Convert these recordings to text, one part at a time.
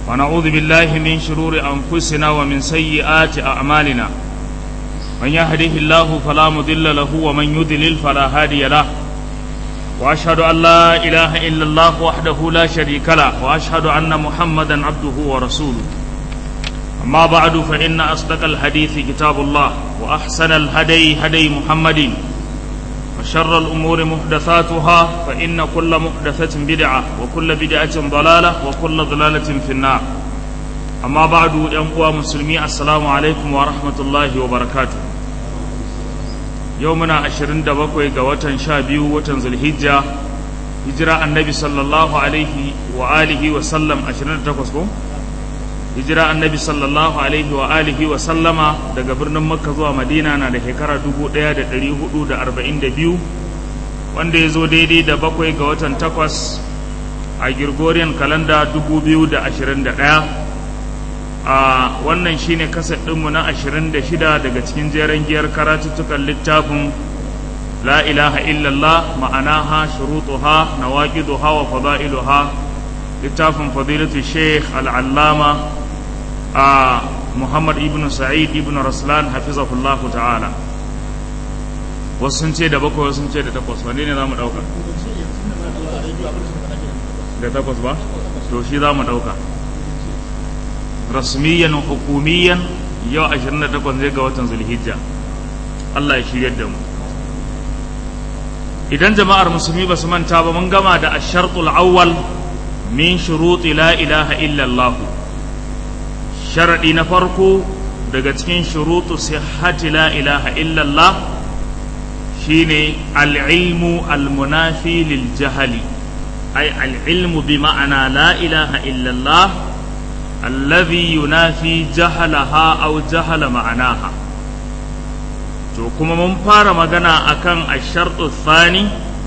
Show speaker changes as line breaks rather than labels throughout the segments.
ونعوذ بالله من شرور أنفسنا ومن سيئات أعمالنا من يهده الله فلا مضل له ومن يضلل فلا هادي له وأشهد أن لا إله إلا الله وحده لا شريك له وأشهد أن محمدا عبده ورسوله أما بعد فإن أصدق الحديث كتاب الله وأحسن الهدي هدي محمد وشر الأمور محدثاتها فإن كل محدثة بدعة وكل بدعة ضلالة وكل ضلالة في النار أما بعد ينقوى مسلمي السلام عليكم ورحمة الله وبركاته يومنا عشرين دبقوي قوة شابيو وتنزل الهجة هجرة النبي صلى الله عليه وآله وسلم عشرين دبقوي hijira annabi sallallahu alaihi wa alihi wa sallama daga birnin makka zuwa madina na da shekara 1442 wanda ya zo daidai da bakwai ga watan takwas a gregorian kalanda 2021 a wannan shine kasar ɗinmu na 26 daga cikin jeren giyar karatuttukan littafin la ilaha illallah ma'anaha shurutuha nawaqiduha wa fada'iluha littafin fadilatu sheikh al'allama a Muhammad ibn Sa'id ibn Raslan hafizahullah ta'ala wasu sun ce da bakwai wasu sun ce da takwas wanne ne za mu ɗauka da takwas ba to shi za mu ɗauka rasmiyan hukumiyan yau 28 zai ga watan zulhijja Allah ya shiryar da mu idan jama'ar musulmi ba su manta ba mun gama da ashartul awwal min shuruti la ilaha illallah sharaɗi na farko daga cikin shurutu sihhati la ilaha illallah shine al'ilmu almunafi lil jahali ay al'ilmu bi ma'ana la ilaha illallah alladhi yunafi jahalaha aw jahala ma'anaha to kuma mun fara magana akan ashartu thani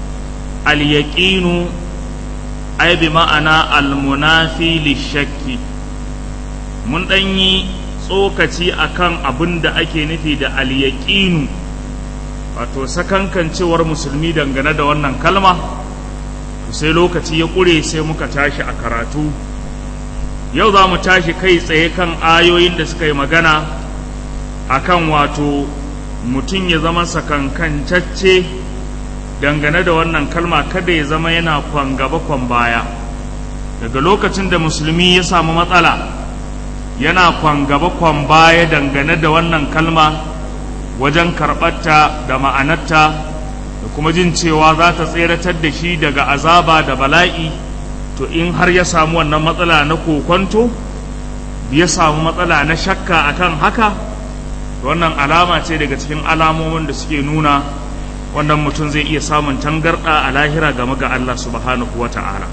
al-yaqinu ay bi ma'ana al-munafi lishakki mun ɗan yi tsokaci akan abin da ake nufi da al-yaqinu wato sakankancewar musulmi dangane da wannan kalma sai lokaci ya ƙure sai muka tashi a karatu yau za mu tashi kai tsaye kan ayoyin da suka yi magana akan wato mutum ya zama sakankancacce dangane da wannan kalma kada ya zama yana kwan gaba kwan baya daga lokacin da musulmi ya samu matsala yana kwan gaba kwan baya dangane da wannan kalma wajen karɓarta da ma'anarta da kuma jin cewa za ta tseratar da shi daga azaba da bala'i to in har ya samu wannan matsala na kokonto ya samu matsala na shakka akan haka wannan alama ce daga cikin alamomin da suke nuna wannan mutum zai iya samun tangarɗa a lahira game ga Allah subhanahu wa ta'ala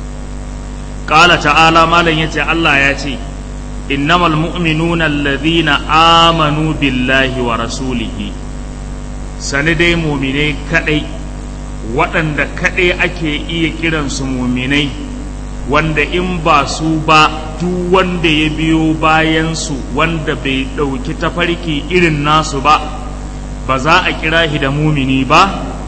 ƙala ta'ala malam ya ce Allah ya ce innamal mu'minuna alladhina amanu billahi wa rasulihi sani dai muminai kadai waɗanda kadai ake iya kiransu muminai wanda in ba su ba duk wanda ya biyo bayansu wanda bai ɗauki tafarki irin nasu ba ba za a kira shi da mumini ba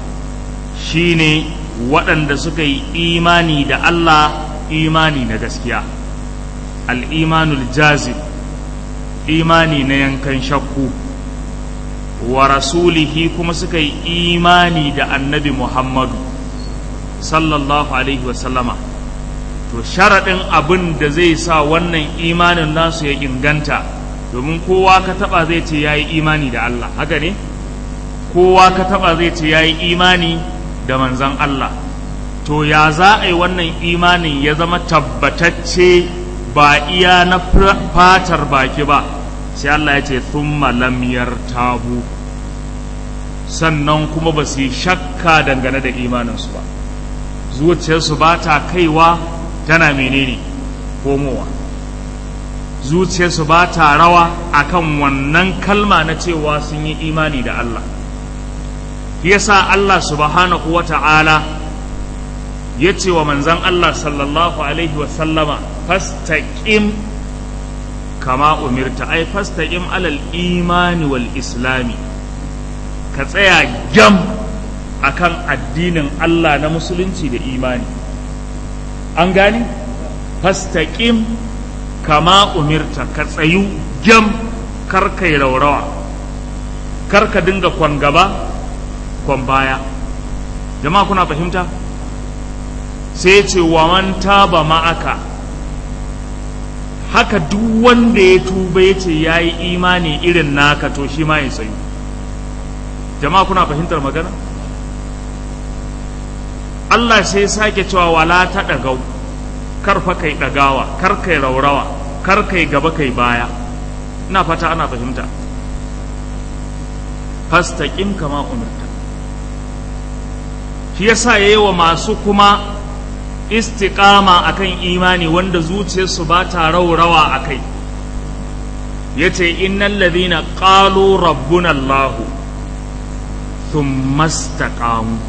shine waɗanda suka yi imani da Allah imani na gaskiya al'imanul jazib imani na yankan shakku wa rasulihi kuma suka yi imani da annabi Muhammadu sallallahu alaihi wasallama to sharaɗin abin da zai sa wannan imanin nasu ya inganta domin kowa ka taɓa zai ce ya yi imani da Allah haka ne kowa ka taɓa zai ce ya yi imani da manzan Allah to ya za a yi wannan imanin ya zama tabbatacce ba iya na fatar baki ba sai Allah ya ce thumma lam yartabu sannan kuma ba su yi shakka dangane da imaninsu ba zuciyarsu ba ta kaiwa tana menene komowa zuciyarsu ba ta rawa akan wannan kalma na cewa sun yi imani da Allah yasa Allah subhanahu wa ta'ala ya ce wa manzan Allah sallallahu alaihi wasallama fastaqim kama umirta ai fastaqim alal imani wal islami ka tsaya gyam akan addinin Allah na musulunci da imani an gani fastaqim kama umirta ka tsayu gyam kar kai raurawa kar ka dinga kwan gaba kwan baya jama'a kuna fahimta sai ce wa man taba ma'aka haka duk wanda ya tuba ya ce ya yi imani irin naka to shi ma ya tsayu jama'a kuna fahimtar magana Allah sai sake cewa wala ta ɗagau kar fa kai ɗagawa kar kai raurawa kar kai gaba kai baya ina fata ana fahimta fastaqim kama umirta shi yasa yayi wa masu kuma istiqama akan imani wanda zuciyarsu ba ta raurawa akai yace innal ladhina qalu rabbuna allah thumma istaqamu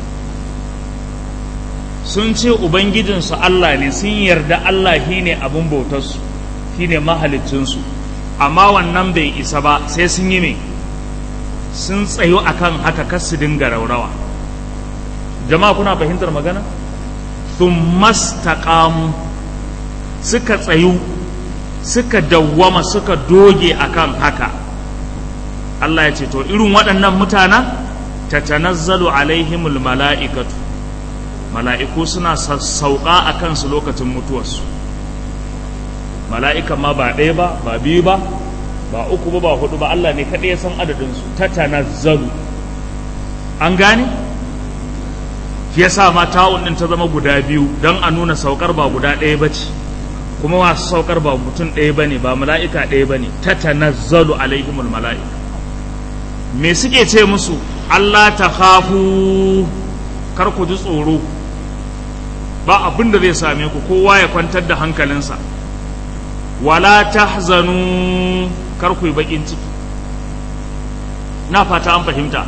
sun ce ubangijinsu Allah ne sun yarda Allah shine abin bautarsu shine mahalicinsu amma wannan bai isa ba sai sun yi me sun tsayo akan haka kar su dinga raurawa jama'a kuna fahimtar magana sun mastaqamu suka tsayu suka dawwama suka doge akan haka Allah ya ce to irin waɗannan mutanen tatanazzalu alaihimul mala'ikatu mala'iku suna sassauƙa a kansu lokacin mutuwarsu mala'ika ma ba ɗaya ba ba biyu ba ba uku ba ba hudu ba Allah ne kaɗai ya san adadinsu ta tanazzalu an gane shi yasa ma ta'un ɗin ta zama guda biyu don a nuna saukar ba guda ɗaya ba ce kuma masu saukar ba mutum ɗaya ba ne ba mala'ika ɗaya ba ne ta tanazzalu alaihimul mala'ika me suke ce musu Allah ta hafu kar ku ji tsoro ba abin da zai same ku kowa ya kwantar da hankalinsa wala tahzanu kar ku yi bakin ciki na fata an fahimta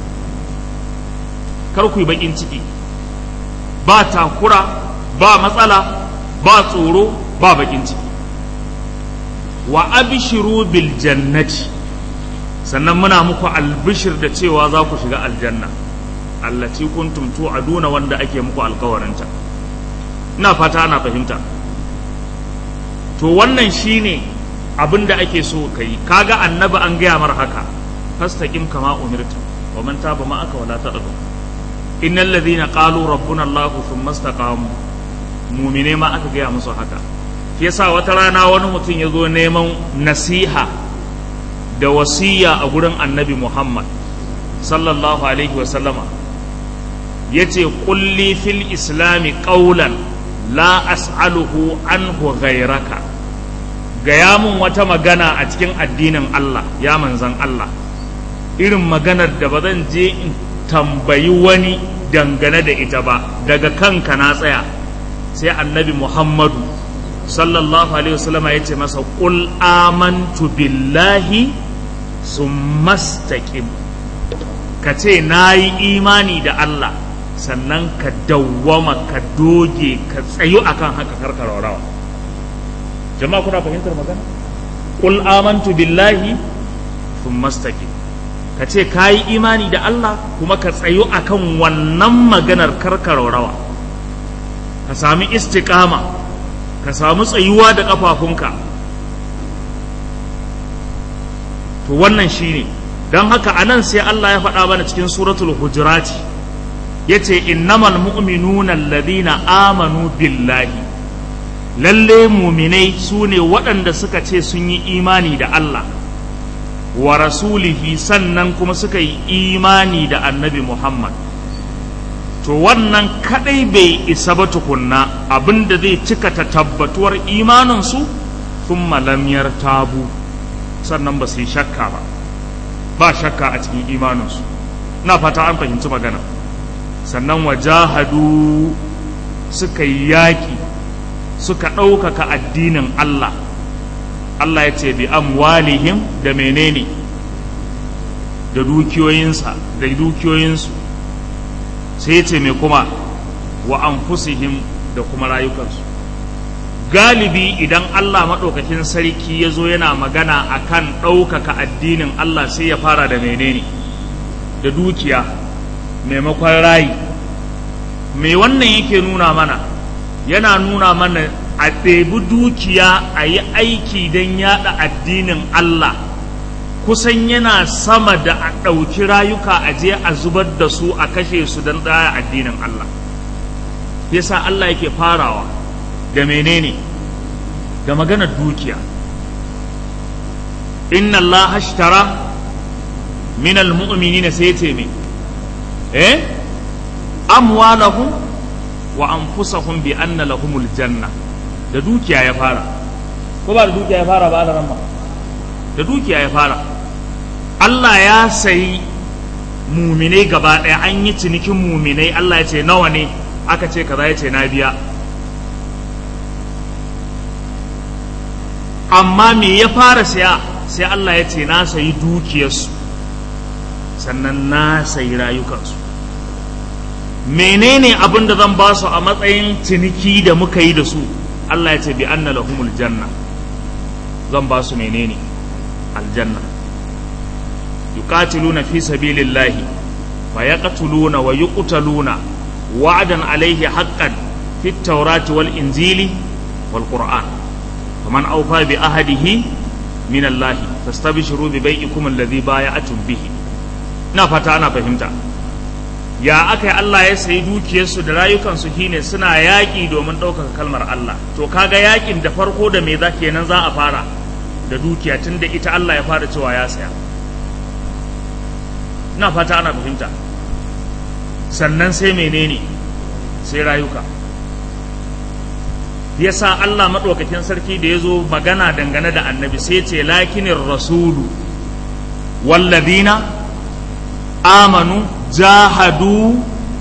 kar ku yi bakin ciki ba takura ba matsala ba tsoro ba bakin ciki wa abshiru bil jannati sannan muna muku albishir da cewa za ku shiga aljanna allati kuntum tu'aduna wanda ake muku alkawarinta ina fata ana fahimta to wannan shine abin da ake so ka yi kaga annabi an gaya mar haka fastaqim kama umirta wa man taba ma'aka wala taqdu innal ladhina qalu rabbuna allah thumma istaqamu mu'mine ma aka gaya musu haka shi yasa wata rana wani mutum ya zo neman nasiha da wasiya a gurin annabi muhammad sallallahu alaihi wa sallama yace kulli fil islami qawlan la as'aluhu anhu ghayraka gaya mun wata magana a cikin addinin Allah ya manzan Allah irin maganar da ba zan je in tambayi wani dangane da ita ba daga kanka na tsaya sai annabi Muhammadu sallallahu alaihi wasallama ya ce masa qul amantu billahi summastaqim ka ce na yi imani da Allah sannan ka dawwama ka doge ka tsayu akan haka karkararawa jama'a kuna fahimtar magana qul amantu billahi thumma istaqim ka ce ka yi imani da Allah kuma ka tsayu akan wannan maganar karkararawa ka sami istiqama ka samu tsayuwa da kafafunka to wannan shine don haka anan sai Allah ya faɗa mana cikin suratul hujurati yace innamal mu'minuna alladhina amanu billahi lalle muminai su ne waɗanda suka ce sun yi imani da Allah wa rasulihi sannan kuma suka yi imani da annabi Muhammad to wannan kadai bai isa ba tukunna abinda zai cika ta tabbatuwar imaninsu sun lamyar tabu sannan ba su yi shakka ba ba shakka a cikin imaninsu na fata an fahimci magana sannan wajahadu suka yi yaƙi suka ɗaukaka addinin Allah Allah ya ce bi amwalihim da menene da dukiyoyinsa da dukiyoyinsu sai ce mai kuma wa anfusihim da kuma rayukansu galibi idan Allah maɗaukakin sarki ya zo yana magana akan ɗaukaka addinin Allah sai ya fara da menene da dukiya maimakon rayi me wannan yake nuna mana yana nuna mana a ɗebi dukiya a yi aiki don yaɗa addinin Allah kusan yana sama da a ɗauki rayuka a je a zubar da su a kashe su don ɗaya addinin Allah yasa Allah yake farawa da menene da maganar dukiya inna Allah hashtara min almu'minina sai ce me eh amwalahum wa anfusahum bi anna lahumul janna da dukiya ya fara ko ba da dukiya ya fara ba da ramma da dukiya ya fara Allah ya sayi muminai gaba ɗaya an yi cinikin muminai Allah ya ce nawa ne aka ce kaza ya ce na biya amma me ya fara saya sai Allah ya ce na sayi dukiyarsu sannan na sayi rayukansu menene abin da zan ba su a matsayin ciniki da muka yi da su Allah ya ce bi anna lahumul janna zan ba su menene aljanna yuqatiluna fi sabilillahi wa yaqtuluna wa yuqtaluna wa'dan alayhi haqqan fi at-taurati wal injili wal qur'an faman awfa bi ahadihi min Allah fastabshiru bi bai'ikum alladhi bay'atum bihi ina fata ana fahimta ya aka yi Allah ya sayi dukiyarsu da rayukansu shine suna yaƙi domin ɗaukaka kalmar Allah to kaga yaƙin da farko da me za kenan za a fara da dukiya tun da ita Allah ya fara cewa ya saya ina fata ana fahimta sannan sai menene sai rayuka yasa Allah maɗaukakin sarki da ya zo magana dangane da annabi sai ce lakinin rasulu walladina amanu jahadu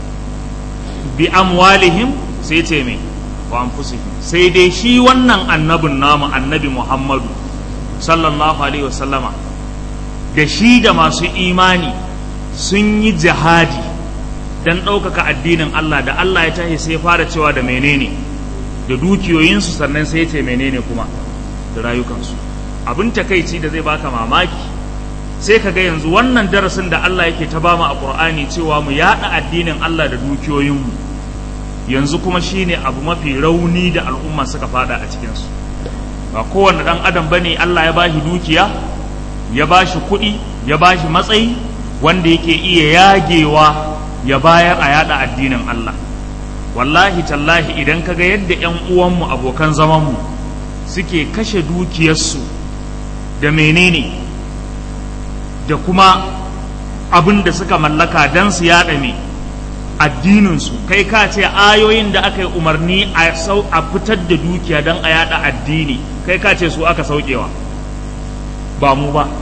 bi amwalihim sai ce mai wa anfusihim sai dai shi wannan annabin namu annabi Muhammadu sallallahu alaihi wasallama da shi da masu imani sun yi jihadi don ɗaukaka addinin Allah da Allah ya tashi sai fara cewa da menene da dukiyoyinsu sannan sai ce menene kuma da rayukansu abin takaici da zai baka mamaki sai ka ga yanzu wannan darasin da Allah yake ta bamu a Qur'ani cewa mu yaɗa addinin Allah da dukiyoyinmu yanzu kuma shine abu mafi rauni da al'umma suka fada a cikinsu ba kowane ɗan adam bane Allah ya bashi dukiya ya bashi kuɗi ya bashi matsayi wanda yake iya yagewa ya bayar a yaɗa addinin Allah wallahi tallahi idan ka ga yadda 'yan uwanmu abokan zamanmu suke kashe dukiyarsu da menene da kuma abin da suka mallaka don su yaɗa me addininsu kai ka ce ayoyin da aka yi umarni a fitar da dukiya don a yaɗa addini kai ka ce su aka saukewa ba mu ba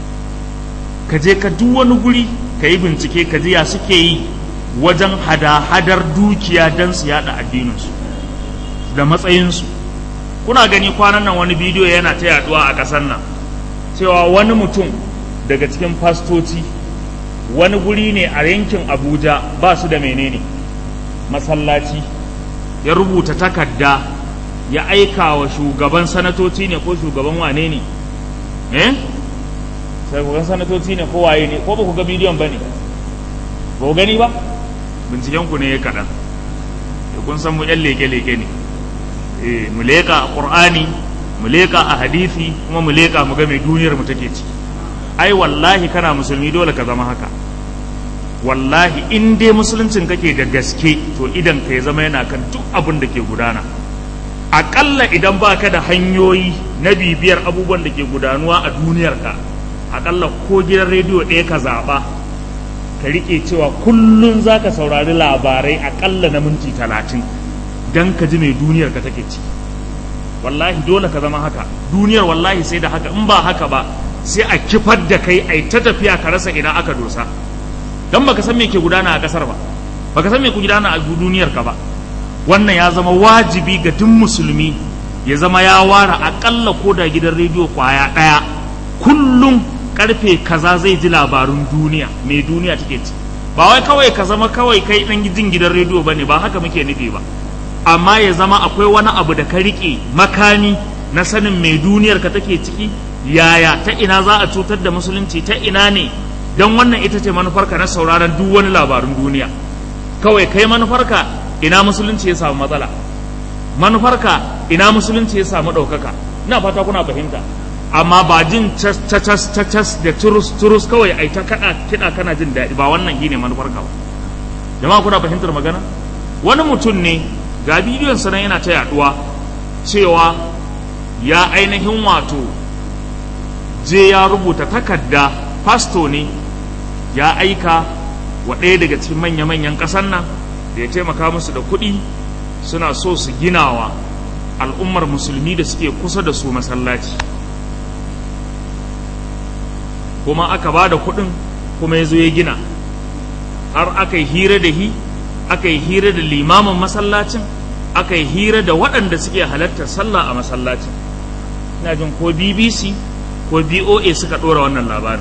ka je ka duk wani guri ka yi bincike ka ji ya suke yi wajen hada-hadar dukiya don su yaɗa addininsu da matsayinsu kuna gani kwanan nan wani bidiyo yana ta yaduwa a ƙasar nan cewa wani mutum daga cikin fastoci wani guri ne a yankin abuja ba su da menene masallaci ya rubuta takarda ya aika wa shugaban sanatoci ne ko shugaban wane ne eh shugaban sanatoci ne ko waye ne ko ba ku ga bidiyon ba ne ba ku gani ba binciken ku ne ya kaɗan kun san mu yan leke-leke ne eh mu leƙa a ƙur'ani mu leƙa a hadisi kuma mu leƙa mu ga mai duniyar mu take ciki ai wallahi kana musulmi dole ka zama haka wallahi in dai musuluncin kake da gaske to idan ka ya zama yana kan duk abin da ke gudana aƙalla idan ba ka da hanyoyi na bibiyar abubuwan da ke gudanuwa a duniyarka aƙalla ko gidan rediyo ɗaya ka zaɓa ka riƙe cewa kullum za ka saurari labarai aƙalla na minti talatin don ka ji mai duniyarka take ci wallahi dole ka zama haka duniyar wallahi sai da haka in ba haka ba sai a kifar da kai a ta tafiya ka rasa ina aka dosa don baka san me ke gudana a kasar ba baka san me ke gudana a duniyar ka ba wannan ya zama wajibi ga duk musulmi ya zama ya ware akalla ko da gidan rediyo kwaya daya kullum karfe kaza zai ji labarun duniya me duniya take ci ba wai kawai ka zama kawai kai dan jin gidan rediyo bane ba haka muke nufi ba amma ya zama akwai wani abu da ka rike makami na sanin me duniyar ka take ciki yaya ta ina za a cutar da musulunci ta ina ne don wannan ita ce manufarka na sauraron duk wani labarun duniya kawai kai manufarka ina musulunci ya samu matsala manufarka ina musulunci ya samu ɗaukaka ina fata kuna fahimta amma ba jin cas cas cas da turus turus kawai ai ta kada kiɗa kana jin daɗi ba wannan shine manufar ka ba jama'a kuna fahimtar magana wani mutum ne ga bidiyon sa nan yana ta yaduwa cewa ya ainihin wato je ya rubuta takarda fasto ne ya aika wa ɗaya daga cikin manya-manyan ƙasar nan da ya taimaka musu da kuɗi suna so su ginawa al'ummar musulmi da suke kusa da su masallaci kuma aka ba da kuɗin kuma ya zo ya gina har aka yi hira da hi aka yi hira da limamin masallacin aka yi hira da waɗanda suke halartar sallah a masallacin ina jin ko bbc ko boa suka ɗora wannan labarin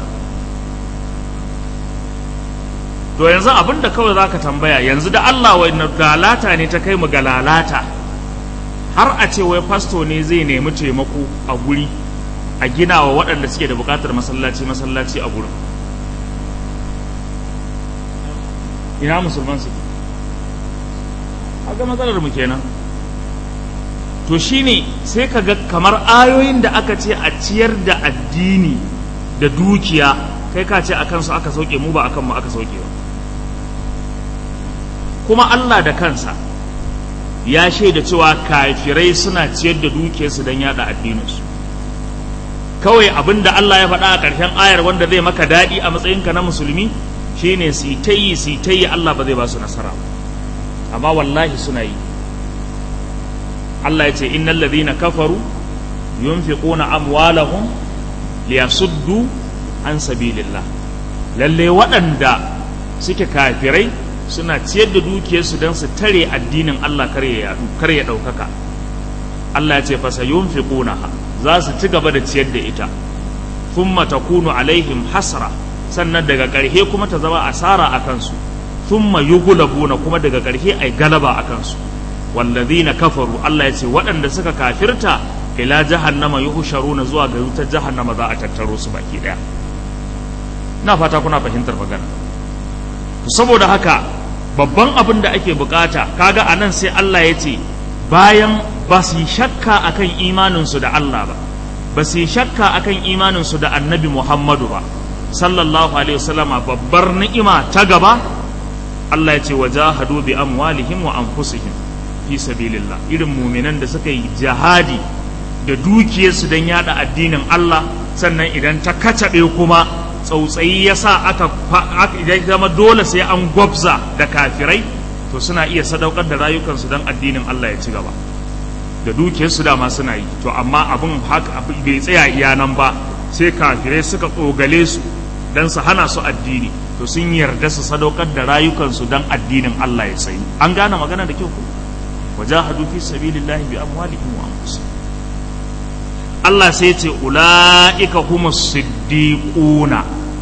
to yanzu abin da kawai za ka tambaya yanzu da allah wai galata ne ta kai mu ga lalata har a ce wai fasto ne zai nemi taimako a guri a gina wa waɗanda suke da buƙatar masallaci masallaci a gurin ina musulman su ga matsalar mu kenan to shine sai ka ga kamar ayoyin da aka ce a ciyar da addini da dukiya kai ka ce akan su aka sauke mu ba akan mu aka sauke ba kuma Allah da kansa ya shaida cewa kafirai suna ciyar da dukiyarsu don yada addininsu kawai abin da Allah ya faɗa a ƙarshen ayar wanda zai maka daɗi a matsayinka na musulmi shine su ta yi su ta yi Allah ba zai ba su nasara amma wallahi suna yi Allah ya ce innal ladhina kafaru yunfiquna amwalahum liyasuddu an sabilillah lalle waɗanda suke kafirai suna ciyar da dukiyarsu don su tare addinin Allah kar ya yadu kar ya ɗaukaka Allah ya ce fasa yunfiqunaha za su ci gaba da ciyar da ita thumma takunu alaihim hasra sannan daga ƙarshe kuma ta zama asara a kansu thumma yughlabuna kuma daga ƙarshe ai galaba a kansu wallazina kafaru Allah ya ce waɗanda suka kafirta ila jahannama yuhsharuna zuwa ga wutar jahannama za a tattaro su baki daya na fata kuna fahimtar magana to saboda haka babban abin da ake bukata kaga anan sai Allah ya ce bayan ba su yi shakka akan imaninsu da Allah ba ba su yi shakka akan imaninsu da annabi Muhammadu ba sallallahu alaihi wasallama babbar ni'ima ta gaba Allah ya ce wajahadu bi amwalihim wa anfusihim fi sabilillah irin muminan da suka yi jihadi da dukiyarsu don yada addinin Allah sannan idan ta kacaɓe kuma tsautsayi ya sa aka idan zama dole sai an gwabza da kafirai to suna iya sadaukar da rayukansu don addinin Allah ya ci gaba da dukiyarsu dama suna yi to amma abin haka bai tsaya iya nan ba sai kafirai suka tsogale su don su hana su addini to sun yarda su sadaukar da rayukansu don addinin Allah ya tsayi an gane magana da kyau ko wajahadu fi sabilillahi bi amwalihim wa anfusihim Allah sai ce ula'ika humus siddiquna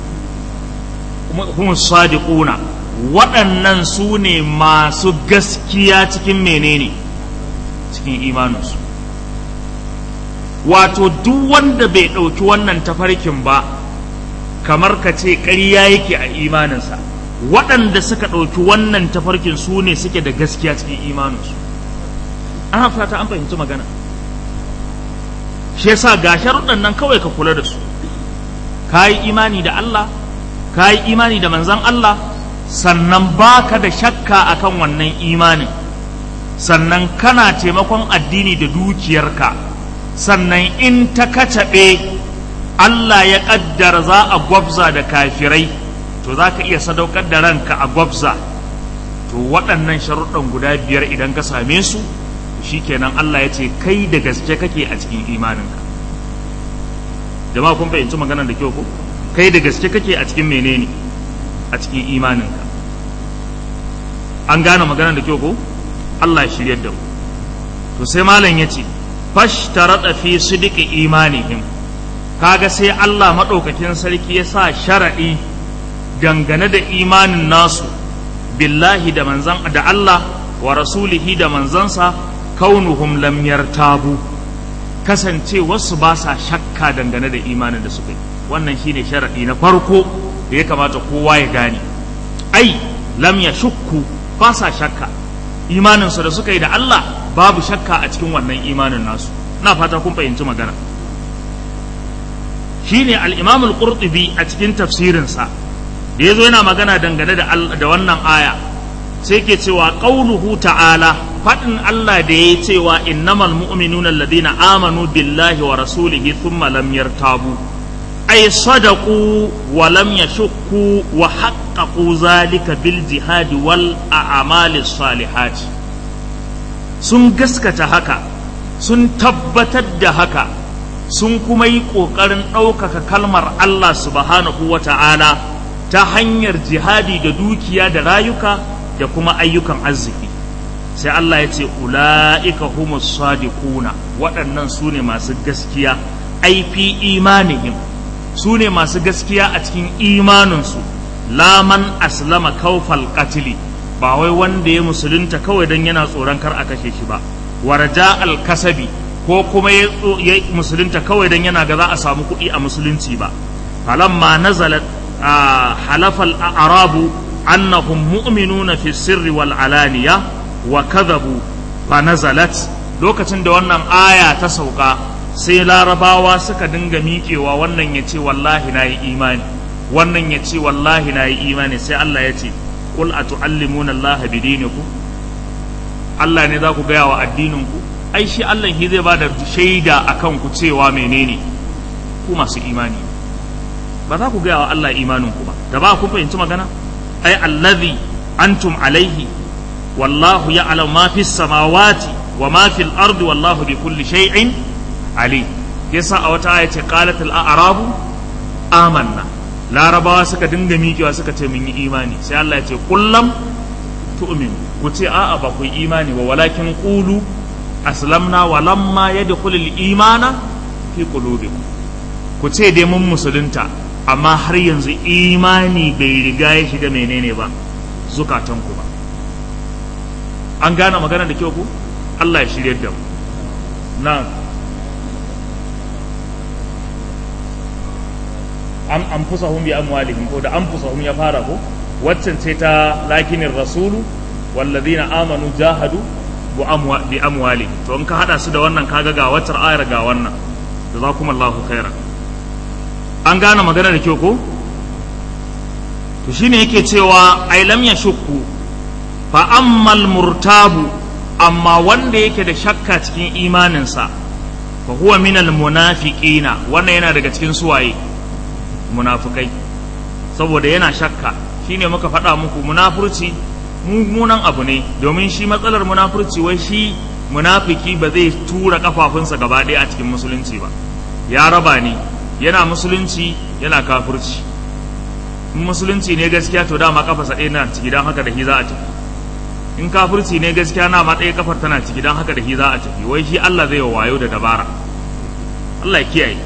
humus sadiquna waɗannan su ne masu gaskiya cikin menene cikin imaninsu wato duk wanda bai ɗauki wannan tafarkin ba kamar ka ce ƙarya yake a imaninsa waɗanda suka ɗauki wannan tafarkin su ne suke da gaskiya cikin imaninsu an fata an fahimci magana shi yasa ga sharuɗan nan kawai ka kula da su ka yi imani da Allah ka yi imani da manzan Allah sannan baka da shakka akan wannan imanin sannan kana taimakon addini da dukiyarka sannan in ta kacaɓe Allah ya ƙaddara za a gwabza da kafirai to za ka iya sadaukar da ranka a gwabza to waɗannan sharuɗan guda biyar idan ka same su shikenan Allah ya ce kai da gaske kake a cikin imaninka jama'a kun fahimci maganar da kyau ko kai da gaske kake a cikin menene a cikin imaninka an gane maganar da kyau ko Allah ya shiryar da mu to sai malam ya ce fashtarata fi sidqi imanihim kaga sai Allah madaukakin sarki ya sa sharadi dangane da imanin nasu billahi da manzan da Allah wa rasulihi da manzansa kaunuhum lam yartabu kasance wasu ba sa shakka dangane da imanin da suka yi wannan shine sharadi na farko da ya kamata kowa ya gane ai lam ya shukku ba sa shakka imaninsu da suka yi da Allah babu shakka a cikin wannan imanin nasu na fata kun fahimci magana shine al-imam al-qurtubi a cikin tafsirinsa da yazo yana magana dangane da da wannan aya sai ke cewa qauluhu ta'ala fadin Allah da yayi cewa innamal mu'minuna alladhina amanu billahi wa rasulihi thumma lam yartabu ay sadaqu wa lam yashukku wa haqqaqu zalika bil jihad wal a'mali salihat sun gaskata haka sun tabbatar da haka sun kuma yi ƙoƙarin ɗaukaka kalmar Allah subhanahu wa ta'ala ta hanyar jihadi da dukiya da rayuka da kuma ayyukan arziki sai Allah ya ce ula'ika humus sadiquna waɗannan su ne masu gaskiya aifi imanihim su ne masu gaskiya a cikin imaninsu laman aslama kaufal qatili ba wai wanda ya musulunta kawai don yana tsoron kar a kashe shi ba warja alkasabi ko kuma ya musulunta kawai don yana ga za a samu kuɗi a musulunci ba falamma nazalat halafal arabu annahum mu'minuna fi sirri wal alaniya wa kadhabu fa nazalat lokacin da wannan aya ta sauka sai larabawa suka dinga miƙewa wannan ya ce wallahi na yi imani wannan ya ce wallahi na yi imani sai Allah ya ce qul atu'allimuna Allah bidinikum Allah ne za ku gaya wa addininku ai shi Allah shi zai bada shaida akan ku cewa menene ku masu imani ba za ku gaya wa Allah imaninku ba da ba ku fahimci magana ai allazi antum alaihi wallahu ya'lamu ma fis samawati wa ma fil ardi wallahu bi kulli shay'in ali yasa a wata aya ce qalat al a'rabu amanna larabawa suka dinga miƙewa suka ce mun yi imani sai Allah ya ce kullam tu'minu ku ce a'a ba ku yi imani wa walakin qulu aslamna wa lamma yadkhul al-imana fi qulubikum ku ce dai mun musulunta amma har yanzu imani bai riga ya shiga menene ba zukatan ku ba an gane magana da kyau ku Allah ya shirye da mu na an anfusahum bi amwalihim ko da anfusahum ya fara ko waccan ce ta lakinin rasulu walladina amanu jahadu bi amwali to in ka hada su da wannan kaga ga waccar ayar ga wannan jazakumullahu khairan an gane magana da kyau ko to shine yake cewa ai lam yashukku fa ammal murtabu amma wanda yake da shakka cikin imaninsa fa huwa minal munafiqina wannan yana daga cikin suwaye munafikai saboda yana shakka shine muka faɗa muku munafurci mummunan abu ne domin shi matsalar munafurci wai shi munafiki ba zai tura kafafunsa gaba ɗaya a cikin musulunci ba ya raba ne yana musulunci yana kafurci in musulunci ne gaskiya to dama kafarsa ɗaya na ciki don haka da shi za a tafi in kafurci ne gaskiya na ma ɗaya kafar tana ciki don haka da shi za a tafi wai shi Allah zai wayo da dabara Allah ya kiyaye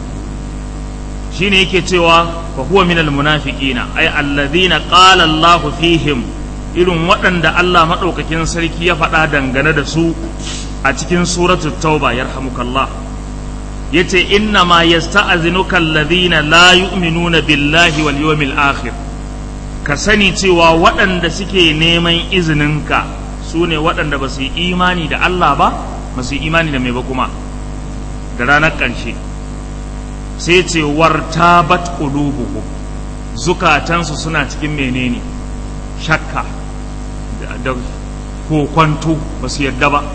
shine yake cewa fa huwa minal munafiqina ay alladhina qala Allah fihim irin waɗanda Allah madaukakin sarki ya faɗa dangane da su a cikin suratul tauba yarhamukallah yace inna ma yasta'zinuka alladhina la yu'minuna billahi wal yawmil akhir ka sani cewa waɗanda suke neman izininka su ne waɗanda ba su yi imani da Allah ba ba su yi imani da mai ba kuma da ranar ƙarshe sai ce wartabat qulubuhum zukatansu suna cikin menene shakka da kokwanto ba su yadda ba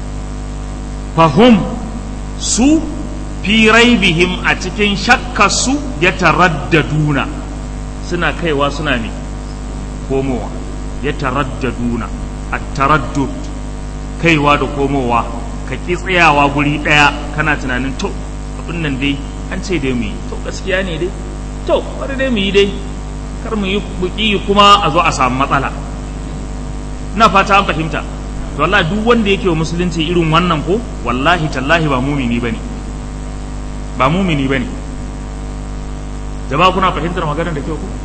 fahum su fi raibihim a cikin shakkarsu ya taraddaduna suna kaiwa suna ne komowa ya taraddaduna a taraddud kaiwa da komowa ka ƙi tsayawa guri ɗaya kana tunanin to abin nan dai an ce dai mu yi to gaskiya ne dai to bari dai mu yi dai kar mu yi buki kuma a zo a samu matsala ina fata an fahimta to wallahi duk wanda yake wa musulunci irin wannan ko wallahi tallahi ba mumini bane ba mumini bane jama'a kuna fahimtar maganar da kyau ko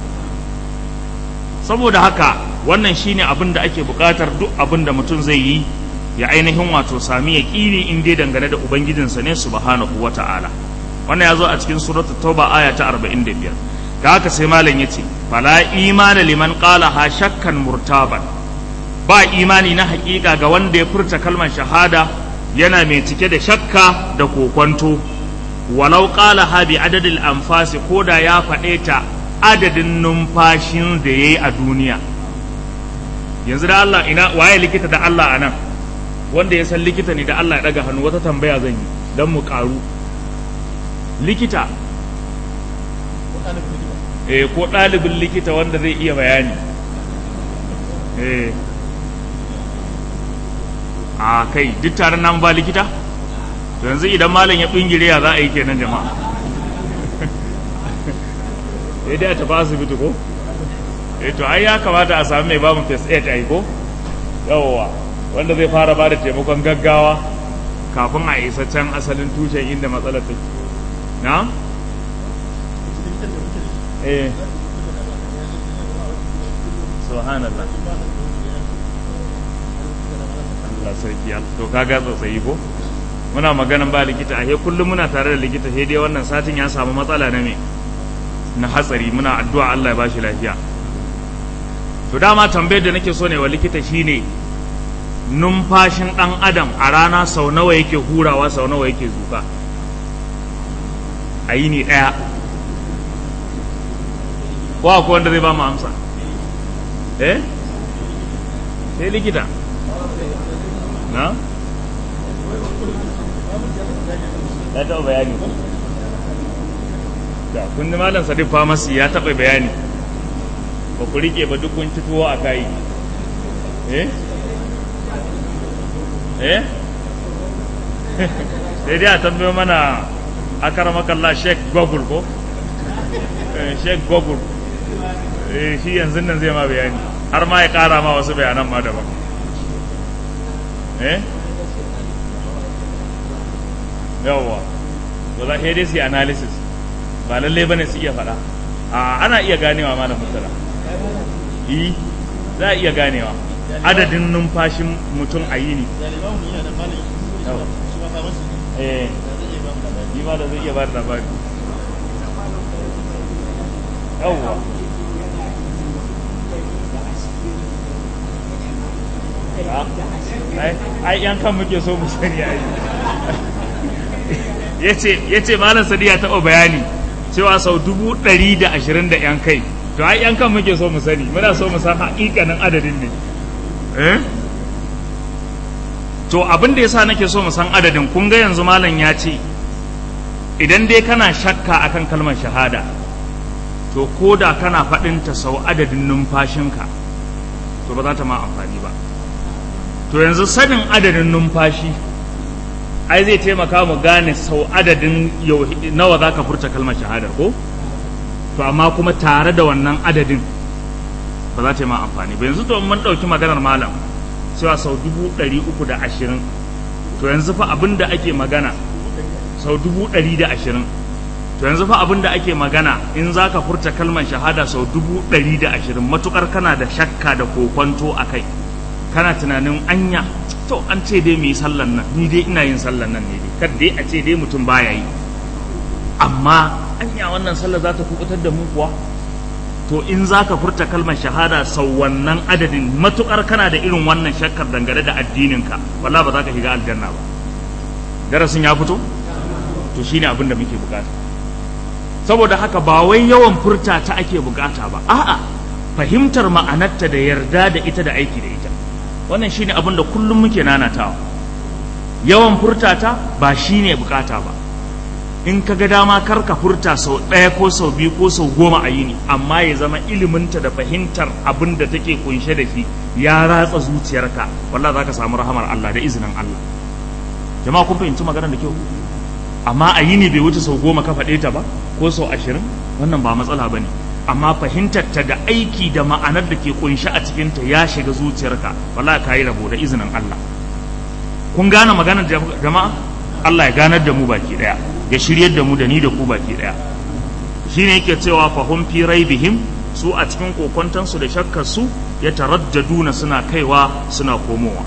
saboda haka wannan shine abin da ake buƙatar duk abin da mutum zai yi ya ainihin wato sami ya ƙini in dai dangane da ubangijinsa ne subhanahu wata'ala wannan ya zo a cikin suratul tauba aya ta 45 da haka sai malam yace fala imana liman qala ha shakkan murtaban ba imani na hakika ga wanda ya furta kalmar shahada yana mai cike da shakka da kokwanto walau qala ha bi adadil anfasi koda ya faɗe ta adadin numfashin da yayi a duniya yanzu da Allah ina waye likita da Allah anan wanda ya san likita ne da Allah ya daga hannu wata tambaya zan yi dan mu karu likita eh ko ɗalibin likita wanda zai iya bayani eh a kai duk taron nan ba likita to yanzu idan malam ya bingire ya za a yi kenan jama'a sai dai a tafi asibiti ko eh to ai ya kamata a sami mai bamu first aid ai ko yawwa wanda zai fara ba da taimakon gaggawa kafin a isa can asalin tushen inda matsalar take na eh subhanallah Allah sarki to kaga tsotsayi ko muna maganan ba likita a kullum muna tare da likita sai dai wannan satin ya samu matsala na me na hatsari muna addu'a Allah ya bashi lafiya to dama tambayar da nake so ne wa likita shine numfashin dan adam a rana sau nawa yake hurawa sau nawa yake zuka a yini daya ko akwai wanda zai ba mu amsa eh sai likita na ya taɓa bayani da kun malam sadiq famasi ya taɓa bayani ba ku rike ba duk kun ci tuwo a kayi eh eh sai dai a tambayo mana akaramakallah sheik google ko sheik google shi yanzu nan zai ma bayani har ma ya kara ma wasu bayanan ma daban eh yawwa to za dai su yi analysis ba lallai bane su iya faɗa a ana iya ganewa malam mutala yi za a iya ganewa adadin numfashin mutum a yini eh yi ma da zai iya ba da labari yawwa ai yan kan muke so mu sani ai ya ce malam sadi ya taɓa bayani cewa sau dubu ɗari da ashirin da yan kai to ai yan kan muke so mu sani muna so mu san haƙiƙanin adadin ne to abin da yasa nake so mu san adadin kun ga yanzu malam ya ce idan dai kana shakka akan kalmar shahada to ko da kana faɗinta sau adadin numfashinka to ba za ta ma amfani ba to yanzu sanin adadin numfashi ai zai taimaka mu gane sau adadin nawa za ka furta kalmar shahadar ko to amma kuma tare da wannan adadin ba za ta yi ma amfani ba yanzu to mun ɗauki maganar malam cewa sau dubu ɗari uku da ashirin to yanzu fa abin da ake magana sau dubu ɗari da ashirin to yanzu fa abin da ake magana in za ka furta kalmar shahada sau dubu ɗari da ashirin matuƙar kana da shakka da kokwanto a kai kana tunanin anya to an ce dai mu yi sallan nan ni dai ina yin sallan nan ne dai kar dai a ce dai mutum baya yi amma anya wannan sallar za ta kubutar da mu kuwa to in za ka furta kalmar shahada sau wannan adadin matukar kana da irin wannan shakkar dangane da addininka wallahi ba za ka shiga aljanna ba darasin ya fito to shine abin da muke bukata saboda haka ba wai yawan furta ta ake bukata ba a'a fahimtar ma'anarta da yarda da ita da aiki da ita wannan shine abin da kullum muke nanatawa yawan furta ta ba shine bukata ba in ka ga dama kar ka furta sau ɗaya ko sau biyu ko sau goma a yini amma ya zama iliminta da fahimtar abin da take kunshe da shi ya ratsa zuciyarka wallah za ka samu rahamar Allah da izinin Allah jama'a kun fahimci maganar da kyau amma a yini bai wuce sau goma ka faɗe ta ba ko sau ashirin wannan ba matsala ba ne amma fahimtar ta da aiki da ma'anar da ke kunshe a cikinta ya shiga zuciyarka wallah ka yi rabo da izinin Allah kun gane maganar jama'a Allah ya ganar da mu baki daya ya shiryar da mu da ni da ku baki daya shine yake cewa fahum fi raibihim su a cikin kokontansu da shakkar su ya taraddaduna suna kaiwa suna komowa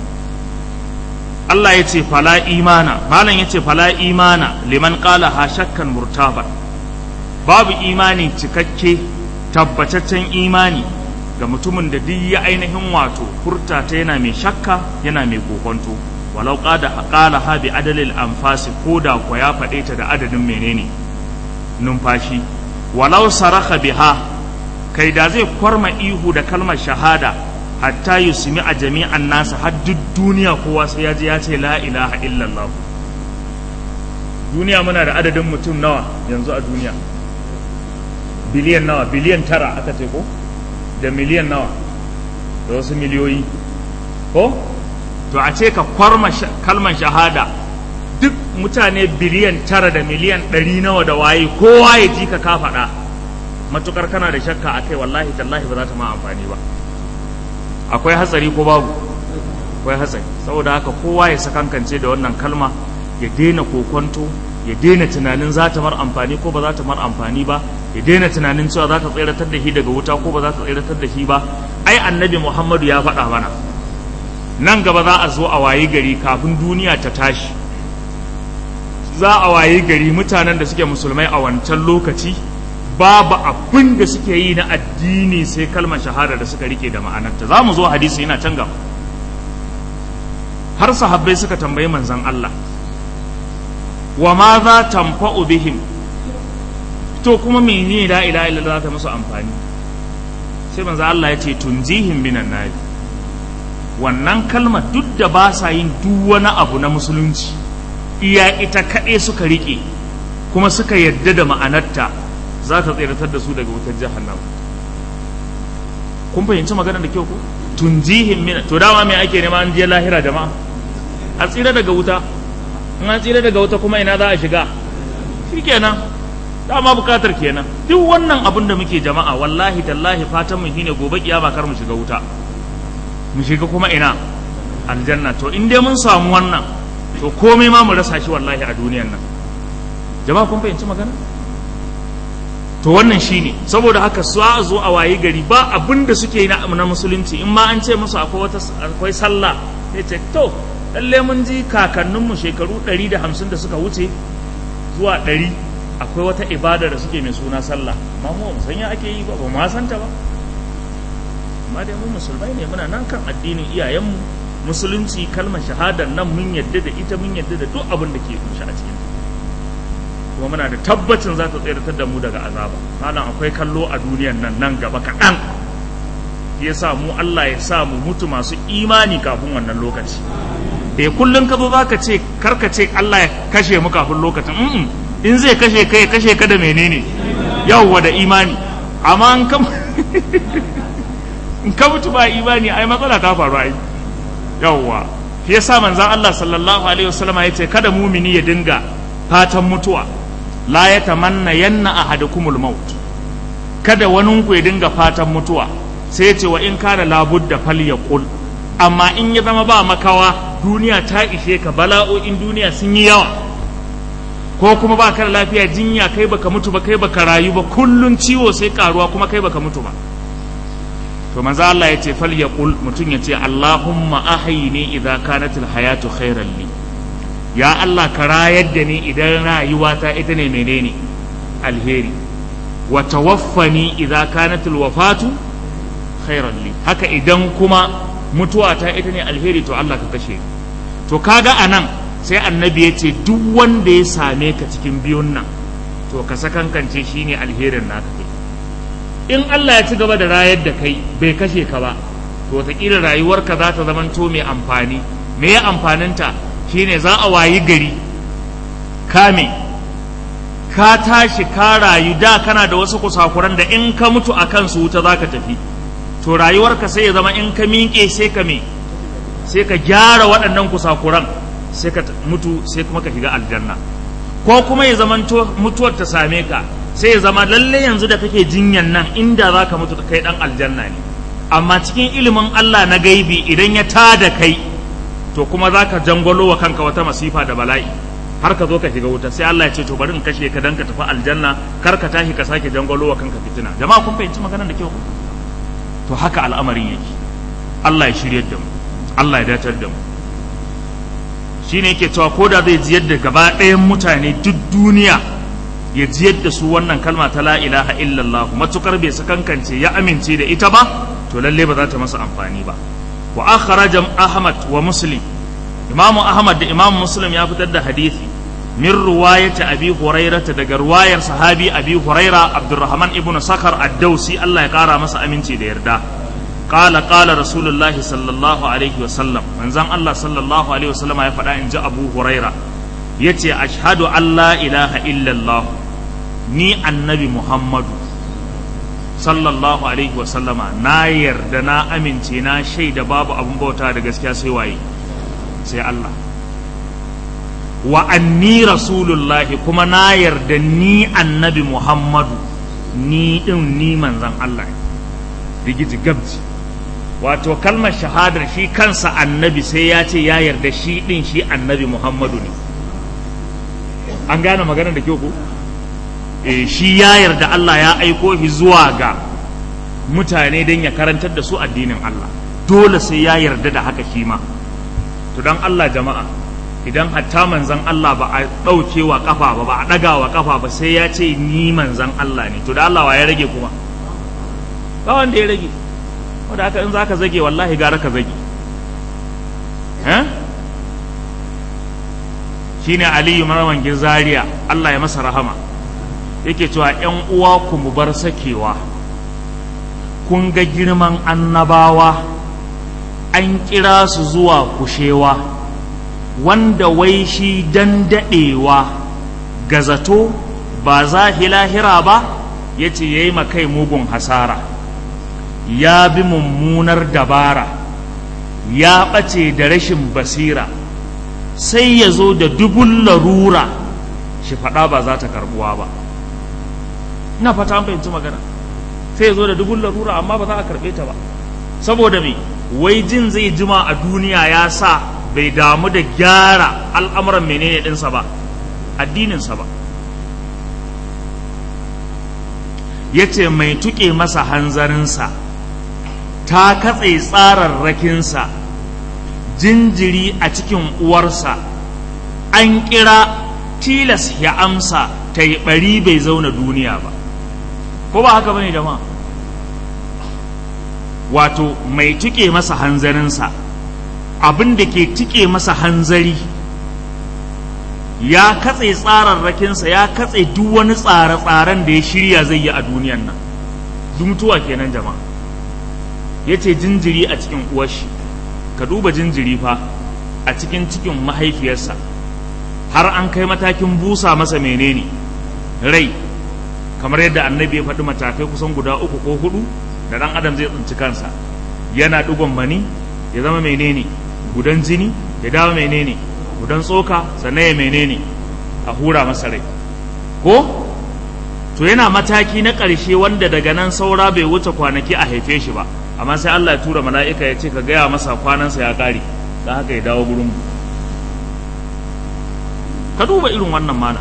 Allah ya ce fala imana malam ya ce fala imana liman qala ha shakkan murtaba babu imani cikakke tabbataccen imani ga mutumin da duk ya ainihin wato furta ta yana mai shakka yana mai kokonto walau qada qala ha bi adalil anfasi ko da ko ya faɗe ta da adadin menene numfashi walau saraka biha kai da zai kwarma ihu da kalmar shahada hatta yusmi a jami'an nasa har duk duniya kowa sai ya ji ya ce la ilaha illallah duniya muna da adadin mutum nawa yanzu a duniya biliyan nawa biliyan tara aka ce ko da miliyan nawa da wasu miliyoyi ko to a ce ka kwarma kalmar shahada duk mutane biliyan tara da miliyan ɗari nawa da waye kowa ya ji ka ka faɗa matukar kana da shakka a kai wallahi tallahi ba za ta ma amfani ba akwai hatsari ko babu akwai hatsari saboda haka kowa ya sakankance da wannan kalma ya daina kokonto ya daina tunanin za ta mar amfani ko ba za ta mar amfani ba ya daina tunanin cewa za ta tseratar da shi daga wuta ko ba za ta tseratar da shi ba ai annabi muhammadu ya faɗa mana nan gaba za a zo a wayi gari kafin duniya ta tashi za a wayi gari mutanen da suke musulmai a wancan lokaci babu abin da suke yi na addini sai kalmar shahada da suka rike da ma'anarta za mu zo hadisi yana can gaba har sahabbai suka tambayi manzon Allah wa ma za tamfa'u bihim to kuma menene la ilaha illallah za ta musu amfani sai manzon Allah ya ce tunjihim minan nari wannan kalmar duk da ba sa yin duk wani abu na musulunci iya ita kaɗai suka riƙe kuma suka yadda da ma'anarta za ta tseratar da su daga wutar jahannam kun fahimci magana da kyau ko tunjihim min to dama me ake nema an je lahira jama'a a tsira daga wuta in an tsira daga wuta kuma ina za a shiga shikenan dama bukatar kenan duk wannan abin da muke jama'a wallahi tallahi fatan mu shine gobe kiyama kar mu shiga wuta mu shiga kuma ina aljanna to in dai mun samu wannan to komai ma mu rasa shi wallahi a duniyan nan jama'a kun fahimci magana to wannan shine saboda haka su a zo a wayi gari ba abin da suke yi na na musulunci in ma an ce musu akwai wata akwai sallah sai ce to lalle mun ji kakanninmu shekaru 150 da suka wuce zuwa 100 akwai wata ibada da suke mai suna sallah amma mu san ya ake yi ba ba ma santa ba amma dai mu musulmai ne muna nan kan addinin iyayenmu musulunci kalmar shahadar nan mun yadda da ita mun yadda da duk abin da ke kunshi a cikin kuma muna da tabbacin za ta tseratar da mu daga azaba malam akwai kallo a duniyan nan nan gaba kaɗan ya sa mu Allah ya sa mu mutu masu imani kafin wannan lokaci eh kullum ka zo za ka ce karka ce Allah ya kashe mu kafin lokacin mm in zai kashe ka ya kashe ka da menene yawwa da imani amma in ka in ka mutu ba imani ai matsala ta faru ai yawwa shi yasa manzon Allah sallallahu alaihi wasallam ya ce kada mumini ya dinga fatan mutuwa la ya tamanna yanna ahadukumul maut kada wani ku ya dinga fatan mutuwa sai ya ce wa in kana labudda falyaqul amma in ya zama ba makawa duniya ta ishe ka bala'o'in duniya sun yi yawa ko kuma ba ka da lafiya jinya kai baka mutu ba kai baka rayu ba kullun ciwo sai karuwa kuma kai baka mutu ba to manzo Allah ya ce falyaqul mutum ya ce Allahumma ahyini idza kanat alhayatu khairan li ya Allah ka rayar da ni idan rayuwata ita ne menene alheri wa tawaffani idza kanat alwafatu khairan li haka idan kuma mutuwa ta ita ne alheri to Allah ka kashe to kaga anan sai annabi ya ce duk wanda ya same ka cikin biyun nan to ka sakankance shine alherin naka kai in Allah ya ci gaba da rayar da kai bai kashe ka ba to wataƙila rayuwarka za ta zamanto mai amfani me ya amfaninta shine za a wayi gari kame ka tashi ka rayu da kana da wasu kusakuran da in ka mutu a kansu wuta za ka tafi to rayuwarka sai ya zama in ka miƙe sai ka me sai ka gyara waɗannan kusakuran sai ka mutu sai kuma ka shiga aljanna ko kuma ya zama mutuwar ta same ka sai ya zama lalle yanzu da kake jinyan nan inda za ka mutu kai ɗan aljanna ne amma cikin ilimin Allah na gaibi idan ya tada kai to kuma za ka jangwalo wa kanka wata masifa da bala'i har ka zo ka shiga wuta sai Allah ya ce to bari in kashe ka dan ka tafi aljanna kar ka tashi ka sake jangwalo wa kanka fitina jama'a kun fahimci maganar da kyau to haka al'amarin yake Allah ya shiryar da mu Allah ya datar da mu shine yake cewa ko da zai jiyar da gaba ɗayan mutane duk duniya ya jiyar da su wannan kalma ta la ilaha illallah matukar bai sakankance ya amince da ita ba to lalle ba za ta masa amfani ba wa akhraja ahmad wa muslim imamu ahmad da imamu muslim ya fitar da hadisi min ruwayati abi hurairata daga ruwayar sahabi abi huraira abdurrahman ibnu sakar ad-dausi Allah ya kara masa aminci da yarda qala qala rasulullahi sallallahu alaihi wa sallam manzon Allah sallallahu alaihi wa sallam ya faɗa in ji abu huraira yace ashhadu an la ilaha illallah ni annabi muhammadu sallallahu alaihi wa sallama na yarda na amince na shaida babu abun bauta da gaskiya sai waye sai Allah wa anni rasulullahi kuma na yarda ni annabi muhammadu ni din ni manzan Allah rigiji gabji wato kalmar shahadar shi kansa annabi sai ya ce ya yarda shi din shi annabi muhammadu ne an gane maganar da kyau ko e, shi ya yarda Allah ya aiko shi zuwa ga mutane don ya karantar da su addinin Allah dole sai ya yarda da haka shi ma to don Allah jama'a idan hatta manzan Allah ba a ɗauke wa ƙafa ba ba a ɗaga wa ƙafa ba sai ya ce ni manzan Allah ne to da Allah wa ya rage kuma ba wanda ya rage wanda haka in za ka zage wallahi gara ka zage shine aliyu marawan zaria Allah ya masa rahama yake cewa ‘yan uwa ku mu bar sakewa kun ga girman annabawa an kira su zuwa kushewa wanda wai shi dan daɗewa ga zato ba za lahira ba ya ce ya yi kai mugun hasara ya bi mummunar dabara ya ɓace da rashin basira sai ya zo da dubun larura shi faɗa ba za ta karɓuwa ba ina fata an fahimci magana sai ya zo da dubun larura amma ba za a karɓe ta ba saboda me wai jin zai jima a duniya ya sa bai damu da gyara al'amuran menene ɗinsa ba addininsa ba ya ce mai tuƙe masa hanzarinsa ta katse tsararrakinsa jinjiri a cikin uwarsa an kira tilas ya amsa ta yi ɓari bai zauna duniya ba ko ba haka bane jama'a wato mai tuƙe masa hanzarinsa abin da ke tuƙe masa hanzari ya katse tsararrakinsa ya katse duk wani tsare-tsaren da ya shirya zai yi a duniyan nan duk mutuwa kenan jama'a ya ce jinjiri a cikin uwashi ka duba jinjiri fa a cikin cikin mahaifiyarsa har an kai matakin busa masa menene rai kamar yadda annabi ya faɗi matakai kusan guda uku ko hudu da ɗan adam zai tsinci kansa yana ɗigon mani ya zama menene gudan jini ya dawo menene gudan tsoka sannan ya menene a hura masa rai ko to yana mataki na ƙarshe wanda daga nan saura bai wuce kwanaki a haife shi ba amma sai Allah ya tura mala'ika ya ce ka gaya masa kwanansa ya ƙare don haka ya dawo gurin mu ka duba irin wannan mana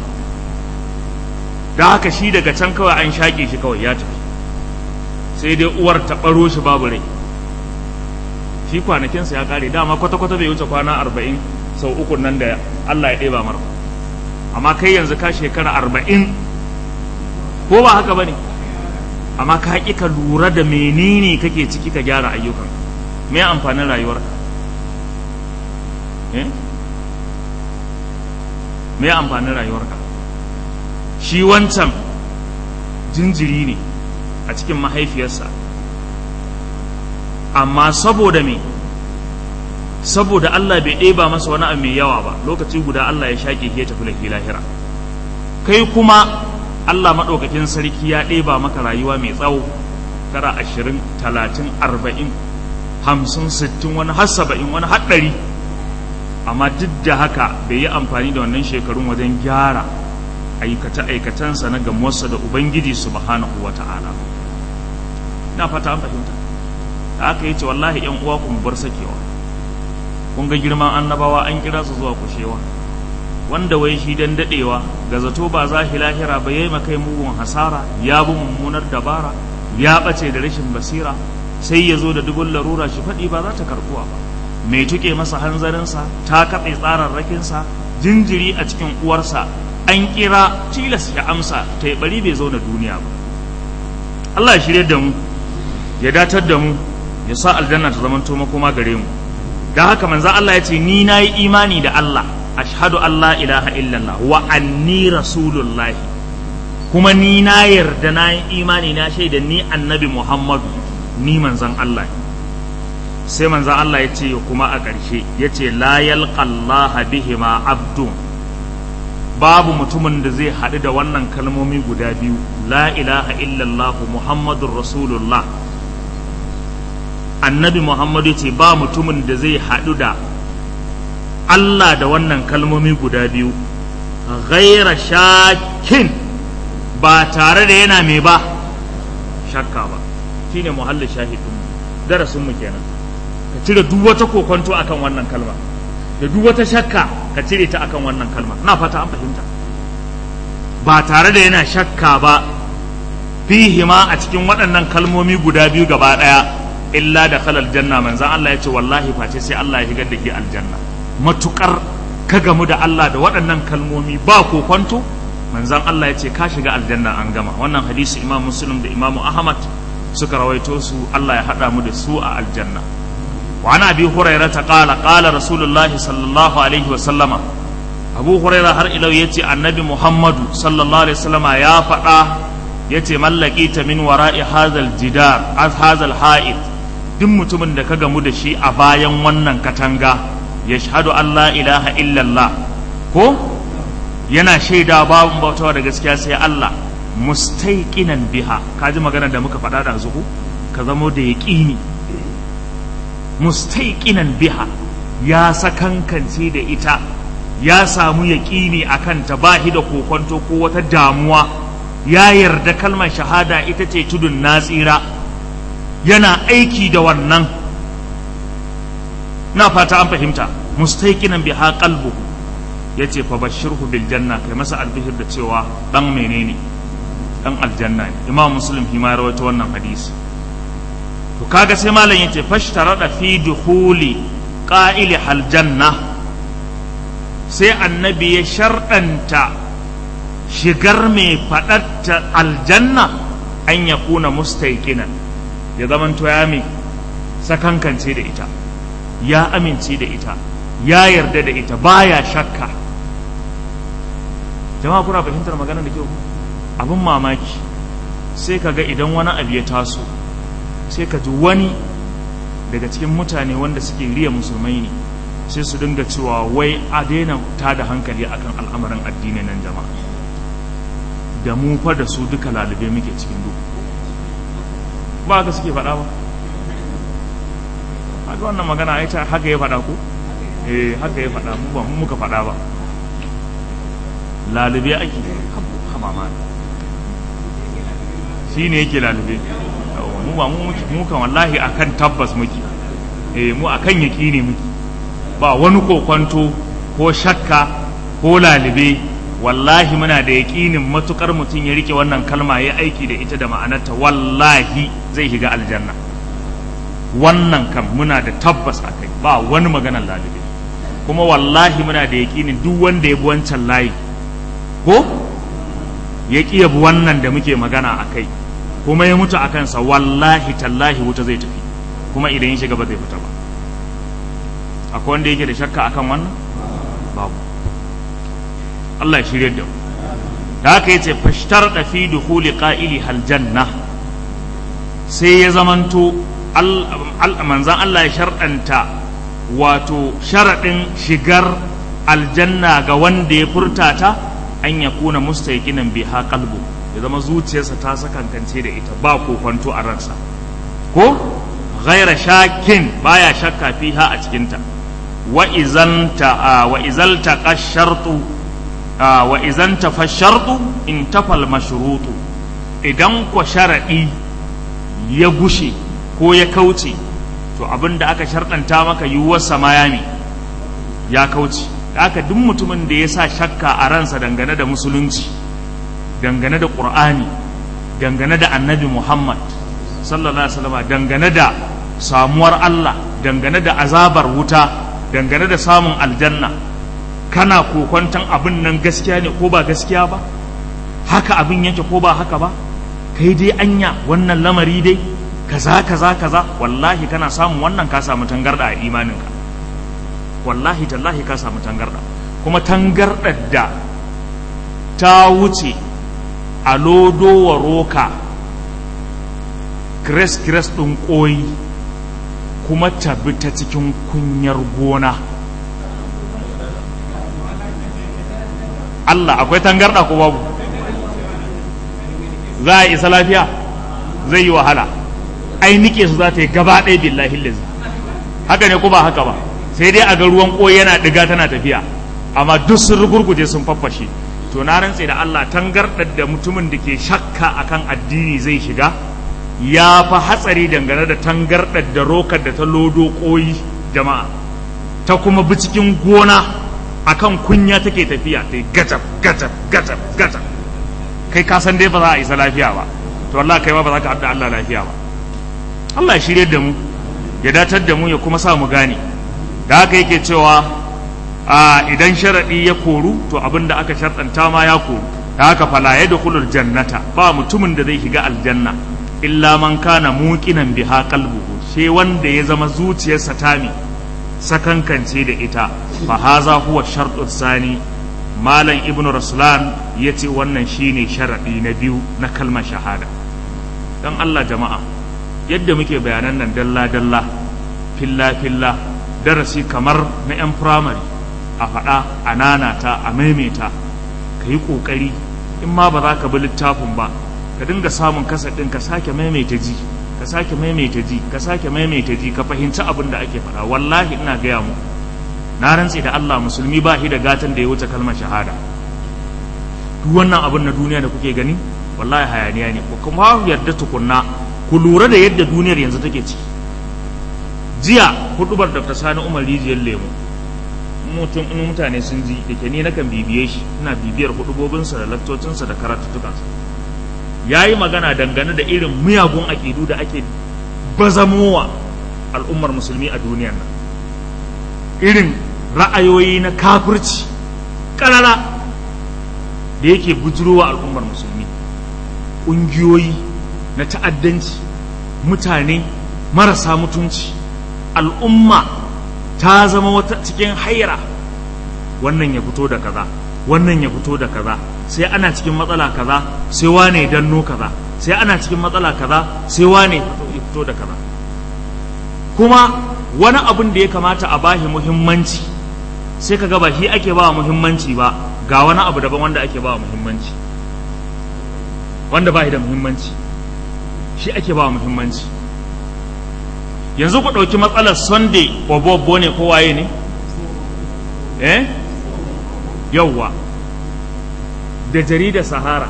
da haka shi daga can kawai an shaƙe shi kawai ya tafi sai dai uwar ta ɓaro shi babu rai shi kwanakinsa ya ƙare dama kwata-kwata bai wuce kwana arba'in sau uku nan da Allah ya ɗeba mara amma kai yanzu ka shekara arba'in ko ba haka ba ne amma ka ƙi ka lura da menene kake ciki ka gyara ayyukan me amfanin rayuwarka me amfanin rayuwarka shi wancan jinjiri ne a cikin mahaifiyarsa amma saboda me saboda Allah bai ɗeba masa wani abu mai yawa ba lokaci guda Allah ya shaƙe ya tafi lafi lahira kai kuma Allah maɗaukakin sarki ya ɗeba maka rayuwa mai tsawo tara ashirin talatin arba'in hamsin sittin wani har saba'in wani haɗari amma duk da haka bai yi amfani da wannan shekarun wajen gyara aikace-aikacensa na gamuwarsa da ubangiji subhanahu wa ta'ala na fata an fahimta da aka yi ce wallahi yan uwa ku bar sakewa kun ga girman annabawa an kira su zuwa kushewa wanda wai shi dan dadewa ga zato ba za shi lahira ba yayi makai mugun hasara ya bi mummunar dabara ya bace da rashin basira sai ya zo da dubun larura shi faɗi ba za ta karbuwa ba mai tuke masa hanzarinsa ta katse tsararrakinsa jinjiri a cikin uwarsa an kira tilas ya amsa ta yi bari bai zauna duniya ba Allah ya shirye da mu ya datar da mu ya sa aljanna ta zama to makoma gare mu dan haka manzo Allah ya ce ni nayi imani da Allah ashhadu an la ilaha illallah wa anni rasulullah kuma ni na yarda na yi imani na shaida ni annabi Muhammadu ni manzon Allah sai manzon Allah ya ce kuma a ƙarshe ya ce la yalqallaha bihima abdun babu mutumin da zai haɗu da wannan kalmomi guda biyu la ilaha illallah muhammadun rasulullah annabi muhammadu ce ba mutumin da zai haɗu da Allah da wannan kalmomi guda biyu ghaira shakin ba tare da yana mai ba shakka ba shine muhallin shahidin darasin mu kenan ka cire duk wata kokonto akan wannan kalma da duk wata shakka ka cire ta akan wannan kalma na fata an fahimta ba tare da yana shakka ba fihi ma a cikin waɗannan kalmomi guda biyu gaba ɗaya illa da kalal janna manzan Allah ya ce wallahi face sai Allah ya shigar da ke aljanna matukar ka gamu da Allah da waɗannan kalmomi ba kokonto manzan Allah ya ce ka shiga aljanna an gama wannan hadisi imam muslim da imam ahmad suka rawaito su Allah ya haɗa mu da su a aljanna وعن ابي هريره قال قال رسول الله صلى الله عليه وسلم ابو هريره har ilau yace annabi muhammadu sallallahu alaihi wasallam ya faɗa yace mallaki ta min wara'i hadhal jidar az hadhal ha'id duk mutumin da ka gamu da shi a bayan wannan katanga yashhadu an la ilaha illallah ko yana shaida babu bautawa da gaskiya sai Allah mustaiqinan biha kaji magana da muka faɗa da zuhu ka zamo da yaqini mustaiqinan biha ya sakankance da ita ya samu yaƙini a kanta ba shi da kokonto ko wata damuwa ya yarda kalmar shahada ita ce tudun natsira yana aiki da wannan na fata an fahimta mustaiqinan biha qalbuhu yace fa bashirhu bil janna kai masa albishir da cewa dan menene dan aljanna ne imam muslim shi ma rawaito wannan hadisi to kaga sai malam yace fashtarada fi dukhuli qa'ili hal janna sai annabi ya sharɗanta shigar mai faɗatta aljanna an ya kuna mustaiqinan ya zamanto ya mai sakankance da ita ya amince da ita ya yarda da ita baya shakka jama'a kuna fahimtar maganar da kyau abin mamaki sai kaga idan wani abu ya taso sai ka ji wani daga cikin mutane wanda suke riya musulmai ne sai su dinga cewa wai a daina ta da hankali akan al'amarin addini nan jama'a da mu fa da su duka lalube muke cikin duk ba haka suke faɗa ba haka wannan magana ai ta haka ya faɗa ko eh haka ya faɗa mu ba mu muka faɗa ba lalube ake haba ma shi ne yake lalube mu ba mu kan wallahi akan tabbas muke eh mu akan yaqini muke ba wani kokwanto ko shakka ko lalube wallahi muna da yaqinin matukar mutum ya rike wannan kalma ya aiki da ita da ma'anarta wallahi zai shiga aljanna wannan kan muna da tabbas akai ba wani maganar lalube kuma wallahi muna da yaqinin duk wanda ya bi wancan layi ko ya ƙi yabi wannan da muke magana a kai kuma ya mutu a kansa wallahi tallahi wuta zai tafi kuma idan ya shiga ba zai fita ba akwai wanda yake da shakka akan wannan babu Allah ya shirya da da haka yace fashtar da fi dukhuli qa'ili hal janna sai ya zamanto manzan Allah ya sharɗanta wato sharaɗin shigar aljanna ga wanda ya furta ta an ya kuna mustaiqinan biha qalbu ya zama zuciyarsa ta sakankance da ita ba kokonto a ransa ko ghaira shakin baya shakka fiha a cikinta wa izanta wa izalta qashartu wa izanta fashartu intafal mashrutu idan ko sharadi ya gushe ko ya kauce to abinda aka sharɗanta maka yiwuwar samayami ya kauce haka duk mutumin da ya sa shakka a ransa dangane da musulunci dangane da ƙur'ani dangane da annabi muhammad sallallahu alaihi wasallam dangane da samuwar allah dangane da azabar wuta dangane da samun aljanna kana kokwantan abin nan gaskiya ne ko ba gaskiya ba haka abin yake ko ba haka ba kai dai anya wannan lamari dai kaza kaza kaza wallahi kana samun wannan ka samu tangarda a imaninka wallahi tallahi ka samu tangarda kuma tangardar da ta wuce a lodo wa roka kires-kires ɗin ƙoyi kuma ta bi ta cikin kunyar gona Allah akwai tangarda ko babu za a isa lafiya zai yi wahala ai nike su za ta yi gaba ɗaya billahi lazi haka ne ko ba haka ba sai dai a ga ruwan ƙoyi yana ɗiga tana tafiya amma duk sun rugurguje sun faffashe to na rantse da Allah tangarɗar da mutumin da ke shakka akan addini zai shiga ya fa hatsari dangane da tangarɗar da rokar da ta lodo ƙoyi jama'a ta kuma bi cikin gona akan kunya take tafiya ta yi gatab gatab gatab gatab kai ka san dai ba za a isa lafiya ba to Allah kai ma ba za ka haɗa Allah lafiya ba Allah ya shirye da mu ya datar da mu ya kuma sa mu gane da haka yake cewa a idan sharaɗi ya koru to abin da aka sharɗanta ma ya koru da haka fala ya dukulul jannata ba mutumin da zai shiga aljanna illa man kana muqinan biha qalbuhu sai wanda ya zama zuciyarsa ta mi sakankance da ita fa haza huwa shartu sani malam ibnu raslan yace wannan shine sharaɗi na biyu na kalmar shahada dan Allah jama'a yadda muke bayanan nan dalla dalla filla filla darasi kamar na 'yan firamare a faɗa a nanata a maimaita ka yi ƙoƙari in ma ba za ka bi littafin ba ka dinga samun kasar ɗin ka sake maimaita ji ka sake maimaita ji ka sake maimaita ji ka fahimci abin da ake faɗa wallahi ina gaya mu na rantse da Allah musulmi ba shi da gatan da ya wuce kalmar shahada duk wannan abin na duniya da kuke gani wallahi hayaniya ne ku kuma yarda tukunna ku lura da yadda duniyar yanzu take ciki jiya hudubar dr sani umar rijiyar lemu mutum in mutane sun ji da ke ni nakan bibiye shi ina bibiyar hudubobinsa da laktocinsa da karatuttukansa ya yi magana dangane da irin miyagun aƙidu da ake bazamowa al'ummar musulmi a duniyar nan irin ra'ayoyi na kafirci ƙarara da yake bujurowa al'ummar musulmi ƙungiyoyi na ta'addanci mutane marasa mutunci al'umma ta zama wata cikin haira wannan ya fito da kaza wannan ya fito da kaza sai ana cikin matsala kaza sai wane danno kaza sai ana cikin matsala kaza sai wane ya fito da kaza kuma wani abin da ya kamata a bashi muhimmanci sai ka ba shi ake ba muhimmanci ba ga wani abu daban wanda ake ba muhimmanci wanda ba shi da muhimmanci shi ake ba muhimmanci yanzu ku ɗauki matsalar sunday obobbo ne ko waye ne eh yauwa da jaridar sahara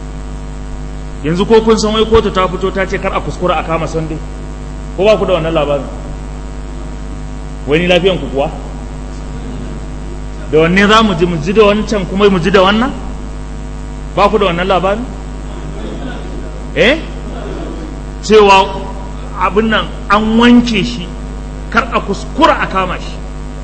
yanzu ko kun san wai kotu ta fito ta ce kar a kuskura a kama sunday ko ba ku da wannan labarin wani lafiyan ku kuwa da wanne za mu ji mu ji da wancan kuma mu ji da wannan ba ku da wannan labarin eh cewa abin nan an wanke shi kar a kuskura a kama shi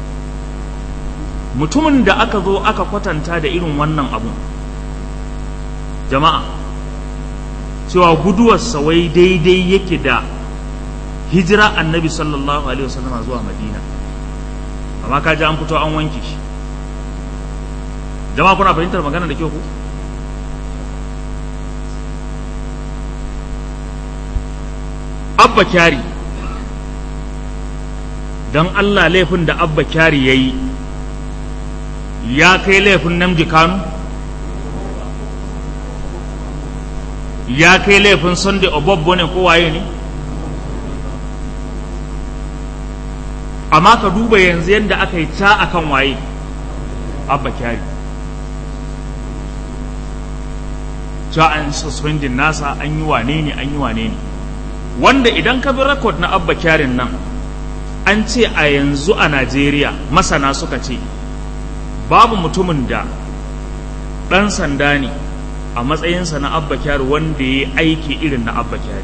mutumin da aka zo aka kwatanta da irin wannan abu jama'a cewa guduwarsa wai daidai yake da hijira annabi sallallahu alaihi wasallam zuwa madina amma kaji an fito an wanke shi jama'a kuna fahimtar magana da kyau ku abba kyari don Allah laifin da abba kyari ya yi ya kai laifin namji kanu ya kai laifin sunday obobbo ne ko waye ne amma ka duba yanzu yadda aka yi ta akan waye abba kyari cewa an suspendin nasa an yi wane ne an yi wane ne wanda idan ka bi rekod na abba kyarin nan an ce a yanzu a najeriya masana suka ce babu mutumin da ɗan sanda ne a matsayinsa na abba kyari wanda ya aiki irin na abba kyari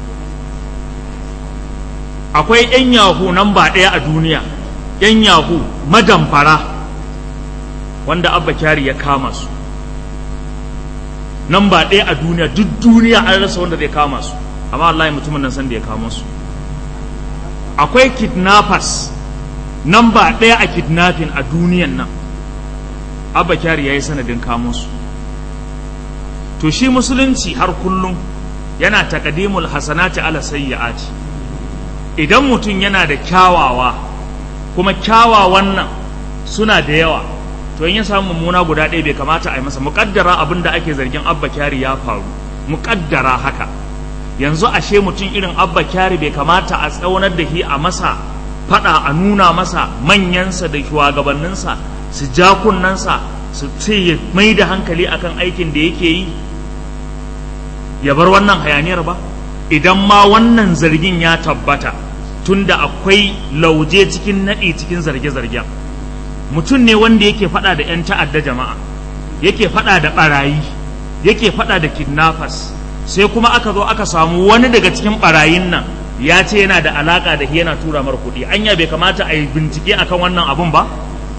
akwai 'yan yahu nan ba ɗaya a duniya 'yan yahu madamfara wanda abba kyari ya kama su nan ba ɗaya a duniya duk duniya an rasa wanda zai kama su amma wallahi mutumin nan san da ya kamo su akwai kidnappers namba ɗaya a kidnapping a duniyan nan abba kyari ya yi sanadin kamo su to shi musulunci har kullum yana takadimul hasanati ala sayyi'ati idan mutum yana da kyawawa kuma kyawawan nan suna da yawa to in ya samu mummuna guda ɗaya bai kamata a yi masa muƙaddara abin da ake zargin abba kyari ya faru muƙaddara haka yanzu ashe mutum irin abba kyari bai kamata a tsaunar da shi a masa faɗa a nuna masa manyansa da shugabanninsa su ja kunnensa su ce ya mai da hankali akan aikin da yake yi ya bar wannan hayaniyar ba idan ma wannan zargin ya tabbata tunda akwai lauje cikin naɗi cikin zarge-zargen mutum ne wanda yake faɗa da 'yan ta'adda jama'a yake faɗa da ɓarayi yake faɗa da kidnappers sai kuma aka zo aka samu wani daga cikin ɓarayin nan ya ce yana da alaƙa da yana tura mar kuɗi anya bai kamata a yi bincike akan wannan abun ba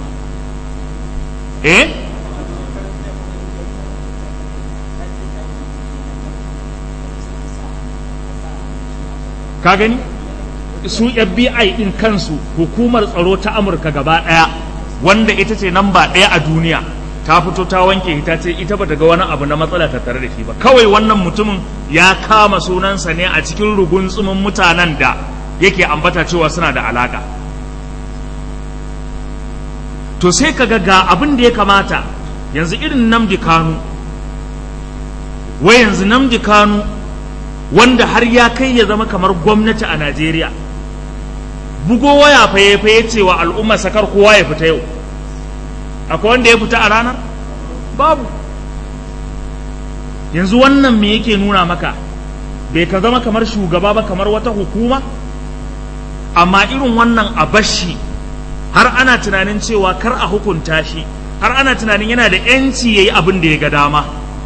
eh ka gani su FBI din kansu hukumar tsaro ta Amurka gaba ɗaya wanda ita ce namba ɗaya a duniya ta fito ta wanke ita ce ita bata ga wani abu na matsala ta tare da shi ba kawai wannan mutumin ya kama sunansa ne a cikin rugun tsumin mutanen da yake ambata cewa suna da alaka to sai kaga ga abin da ya kamata yanzu irin namdi kanu wai yanzu namdi kanu wanda har ya kai ya zama kamar gwamnati a Najeriya bugo waya faye faye cewa al'umma sakar kowa ya fita yau akwai wanda ya fita a ranar babu yanzu wannan me yake nuna maka bai ka zama kamar shugaba ba kamar wata hukuma amma irin wannan a bashi har ana tunanin cewa kar a hukunta shi har ana tunanin yana da 'yanci ya yi abin da ya ga dama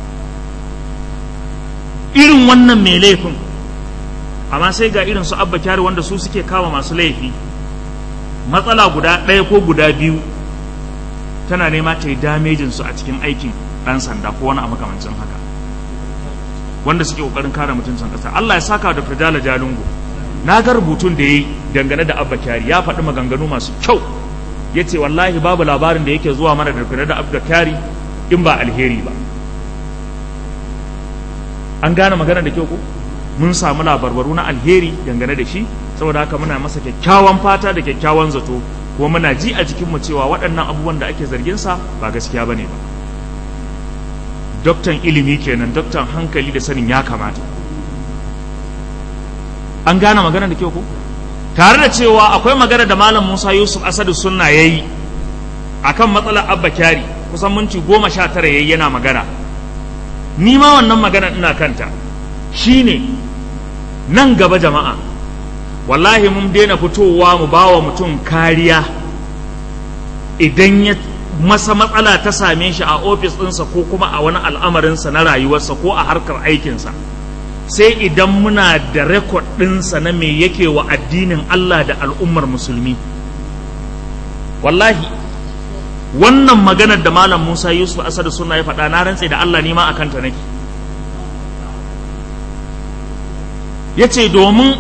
irin wannan mai laifin amma sai ga irin su abba kyari wanda su suke kama masu laifi matsala guda ɗaya ko guda biyu tana nema ta yi damejin su a cikin aikin ɗan sanda ko wani a makamancin haka wanda suke ƙoƙarin kare mutuncin ƙasa Allah ya saka da Fidala Jalungu na ga rubutun da ya yi dangane da abba kyari ya faɗi maganganu masu kyau ya ce wallahi babu labarin da yake zuwa mana dangane da abba kyari in ba alheri ba an gane magana da kyau ko mun samu labarbaru na alheri dangane da shi saboda haka muna masa kyakkyawan fata da kyakkyawan zato kuma muna ji a jikinmu cewa waɗannan abubuwan da ake zargin sa ba gaskiya bane ba doktan ilimi kenan doktan hankali da sanin ya kamata an gane magana da kyau ko tare da cewa akwai magana da malam Musa Yusuf Asadu Sunna yayi akan matsalar Abba Kyari kusan minti goma sha tara yayi yana magana ni ma wannan magana ina kanta shine nan gaba jama'a wallahi mun daina fitowa mu bawa mutum kariya idan ya masa matsala ta same shi a ofis ɗinsa ko kuma a wani al'amarinsa na rayuwarsa ko a harkar aikinsa sai idan muna da rekod ɗinsa na me yake wa addinin Allah da al'ummar musulmi wallahi wannan maganar da malam Musa Yusuf Asadu suna ya faɗa na rantse da Allah nima a kanta nake ya ce domin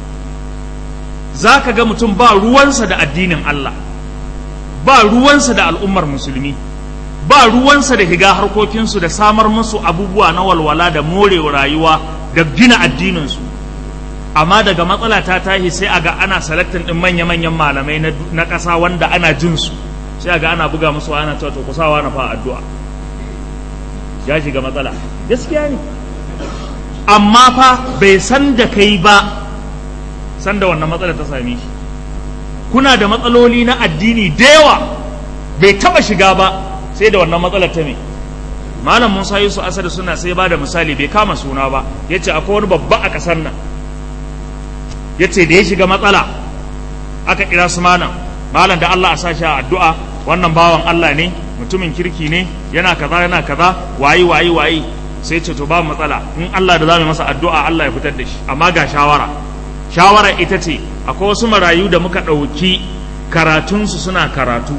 za ka ga mutum ba ruwansa da addinin Allah ba ruwansa da al'ummar musulmi ba ruwansa da higa harkokinsu da samar musu abubuwa na walwala da morewa rayuwa da gina addininsu amma daga matsala ta tashi sai a ga ana salaktin ɗin manya-manyan malamai na ƙasa wanda ana jinsu sai a ga ana buga musu ana cewa to kusawa na fa addu'a ya shiga matsala gaskiya ne amma fa bai san da kai ba san da wannan matsalar ta same shi kuna da matsaloli na addini da yawa bai taba shiga ba sai da wannan matsalar ta me malam Musa Yusuf Asad suna sai ba da misali bai kama suna ba yace akwai wani babba a kasar nan yace da ya shiga matsala aka kira su malam malam da Allah a sa shi a addu'a wannan bawan Allah ne mutumin kirki ne yana kaza yana kaza wayi wayi wayi sai ce to ba matsala in Allah da zamu masa addu'a Allah ya fitar da shi amma ga shawara shawara ita ce akwai wasu marayu da muka ɗauki karatunsu suna karatu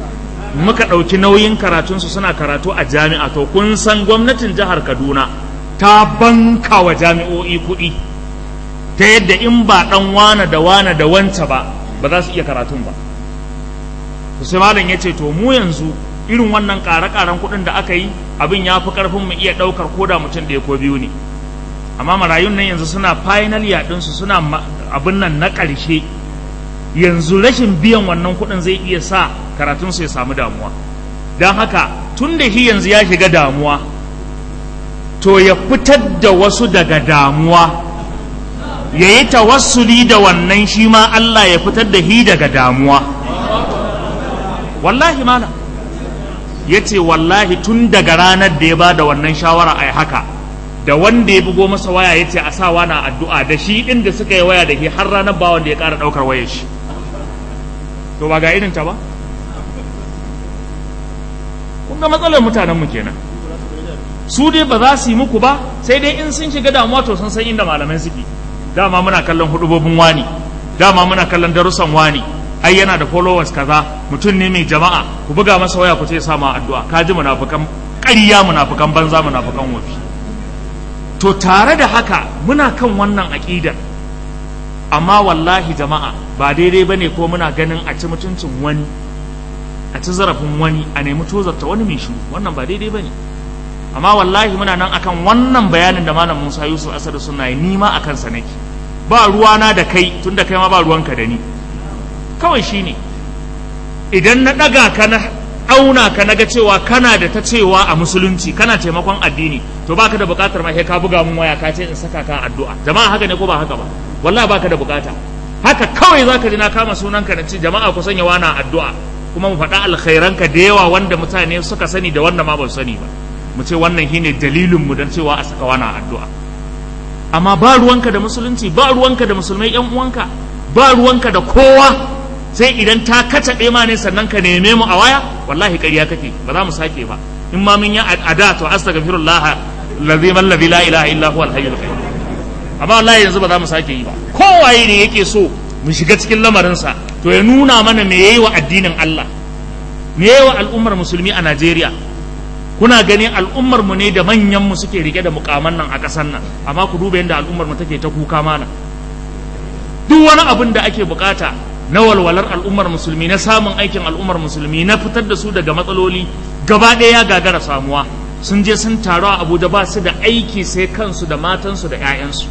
muka ɗauki nauyin karatunsu suna karatu a jami'a to kun san gwamnatin jihar kaduna ta banka wa jami'o'i kuɗi ta yadda in ba ɗan wane da wane da wance ba ba za su iya karatun ba sai malam ya ce to mu yanzu irin wannan ƙare-ƙaren kuɗin da aka yi abin ya fi ƙarfin mu iya ɗaukar koda mutum ɗaya ko biyu ne amma marayun nan yanzu suna final yaɗinsu suna abin nan na ƙarshe yanzu rashin biyan wannan kuɗin zai iya sa karatunsu ya samu damuwa don haka tun da shi yanzu ya shiga damuwa to ya fitar da wasu daga damuwa ya yi tawassuli da wannan shi ma Allah ya fitar da shi daga damuwa wallahi malam ya ce wallahi tun daga ranar da ya ba da wannan shawara a haka da wanda ya bugo masa waya ya ce a sa na addu'a da shi ɗin da suka yi waya da shi har ranar ba wanda ya ƙara ɗaukar wayar shi to ba ga irinta ba kun ga matsalar mutanenmu kenan su dai ba za su yi muku ba sai dai in sun shiga damuwa to sun san inda malamai suke dama muna kallon hudubobin wani dama muna kallon darussan wani ai yana da followers kaza mutum ne mai jama'a ku buga masa waya ku ce sa ma addu'a ka ji munafukan ƙarya munafukan banza munafukan wafi to tare da haka muna kan wannan aƙidar amma wallahi jama'a ba daidai bane ko muna ganin a ci mutuncin wani a ci zarafin wani a nemi tozarta wani mai shiru wannan ba daidai bane amma wallahi muna nan akan wannan bayanin da malam Musa Yusuf Asad suna yi ni ma akan sa nake ba ruwana da kai tunda kai ma ba ruwanka da ni kawai shine idan na daga ka na auna ka naga cewa kana da ta cewa a musulunci kana taimakon addini to baka da bukatar ma sai ka buga mun waya ka ce in saka ka addu'a jama'a haka ne ko ba haka ba wallahi baka da bukata haka kawai zaka ji na kama sunanka na ce jama'a ku sanya wana addu'a kuma mu faɗa alkhairanka da yawa wanda mutane suka sani da wanda ma ba su sani ba mu ce wannan shine dalilin mu don cewa a saka wana addu'a amma ba ruwanka da musulunci ba ruwanka da musulmai yan uwanka ba ruwanka da kowa sai idan ta kacaɓe ma ne sannan ka neme mu a waya wallahi ƙarya kake ba za mu sake ba in ma mun yi ada to astaghfirullah allazi man la ilaha illa huwa al-hayyul qayyum amma wallahi yanzu ba za mu sake yi ba kowaye ne yake so mu shiga cikin lamarinsa to ya nuna mana me yayi wa addinin Allah me yayi wa al'ummar musulmi a Najeriya kuna gani al'ummar mu ne da manyan mu suke rike da mukaman nan a ƙasar nan amma ku duba yadda al'ummar mu take ta kuka mana duk wani abin da ake bukata na walwalar al'ummar musulmi na samun aikin al'ummar musulmi na fitar da su daga matsaloli gaba ɗaya ya gagara samuwa sun je sun taru a abuja ba su da aiki sai kansu da matansu da 'ya'yansu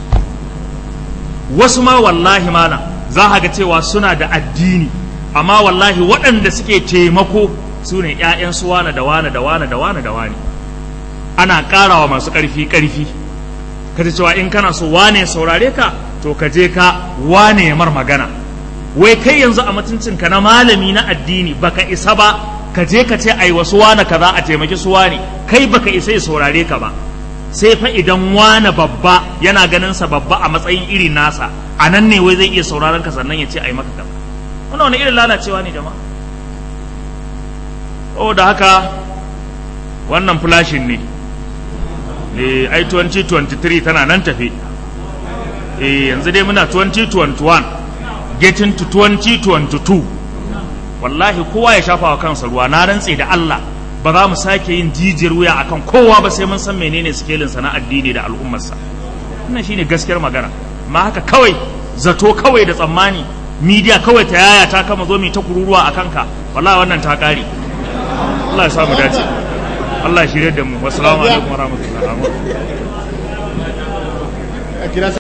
wasu ma wallahi mana za a ga cewa suna da addini amma wallahi waɗanda suke taimako su ne 'ya'yansu wane da wane da wane da wane da wane ana ƙarawa masu ƙarfi ƙarfi ka cewa in kana so wane saurare ka to ka je ka wane mar magana wai kai yanzu a mutuncinka na malami na addini baka isa ba ka je ka ce ai wasu wane kaza a taimaki su wane kai baka isa ya saurare ka ba sai fa idan wane babba yana ganin sa babba a matsayin iri nasa a nan ne wai zai iya sauraron ka sannan ya ce ai maka kaza wannan wani irin lalacewa ne jama'a oh da haka wannan flashin ne eh ai 2023 tana nan tafe eh yanzu dai muna 2021 getting to 2022 wallahi kowa ya shafa wa kansa ruwa na rantse da Allah ba za mu sake yin jijiyar wuya akan kowa ba sai mun san menene sikelin sa na addini da al'ummarsa wannan shine gaskiyar magana amma haka kawai zato kawai da tsammani media kawai ta yaya ta kama zo mi ta kururuwa a kanka wallahi wannan ta kare Allah ya samu dace Allah ya shirye da mu wassalamu alaikum warahmatullahi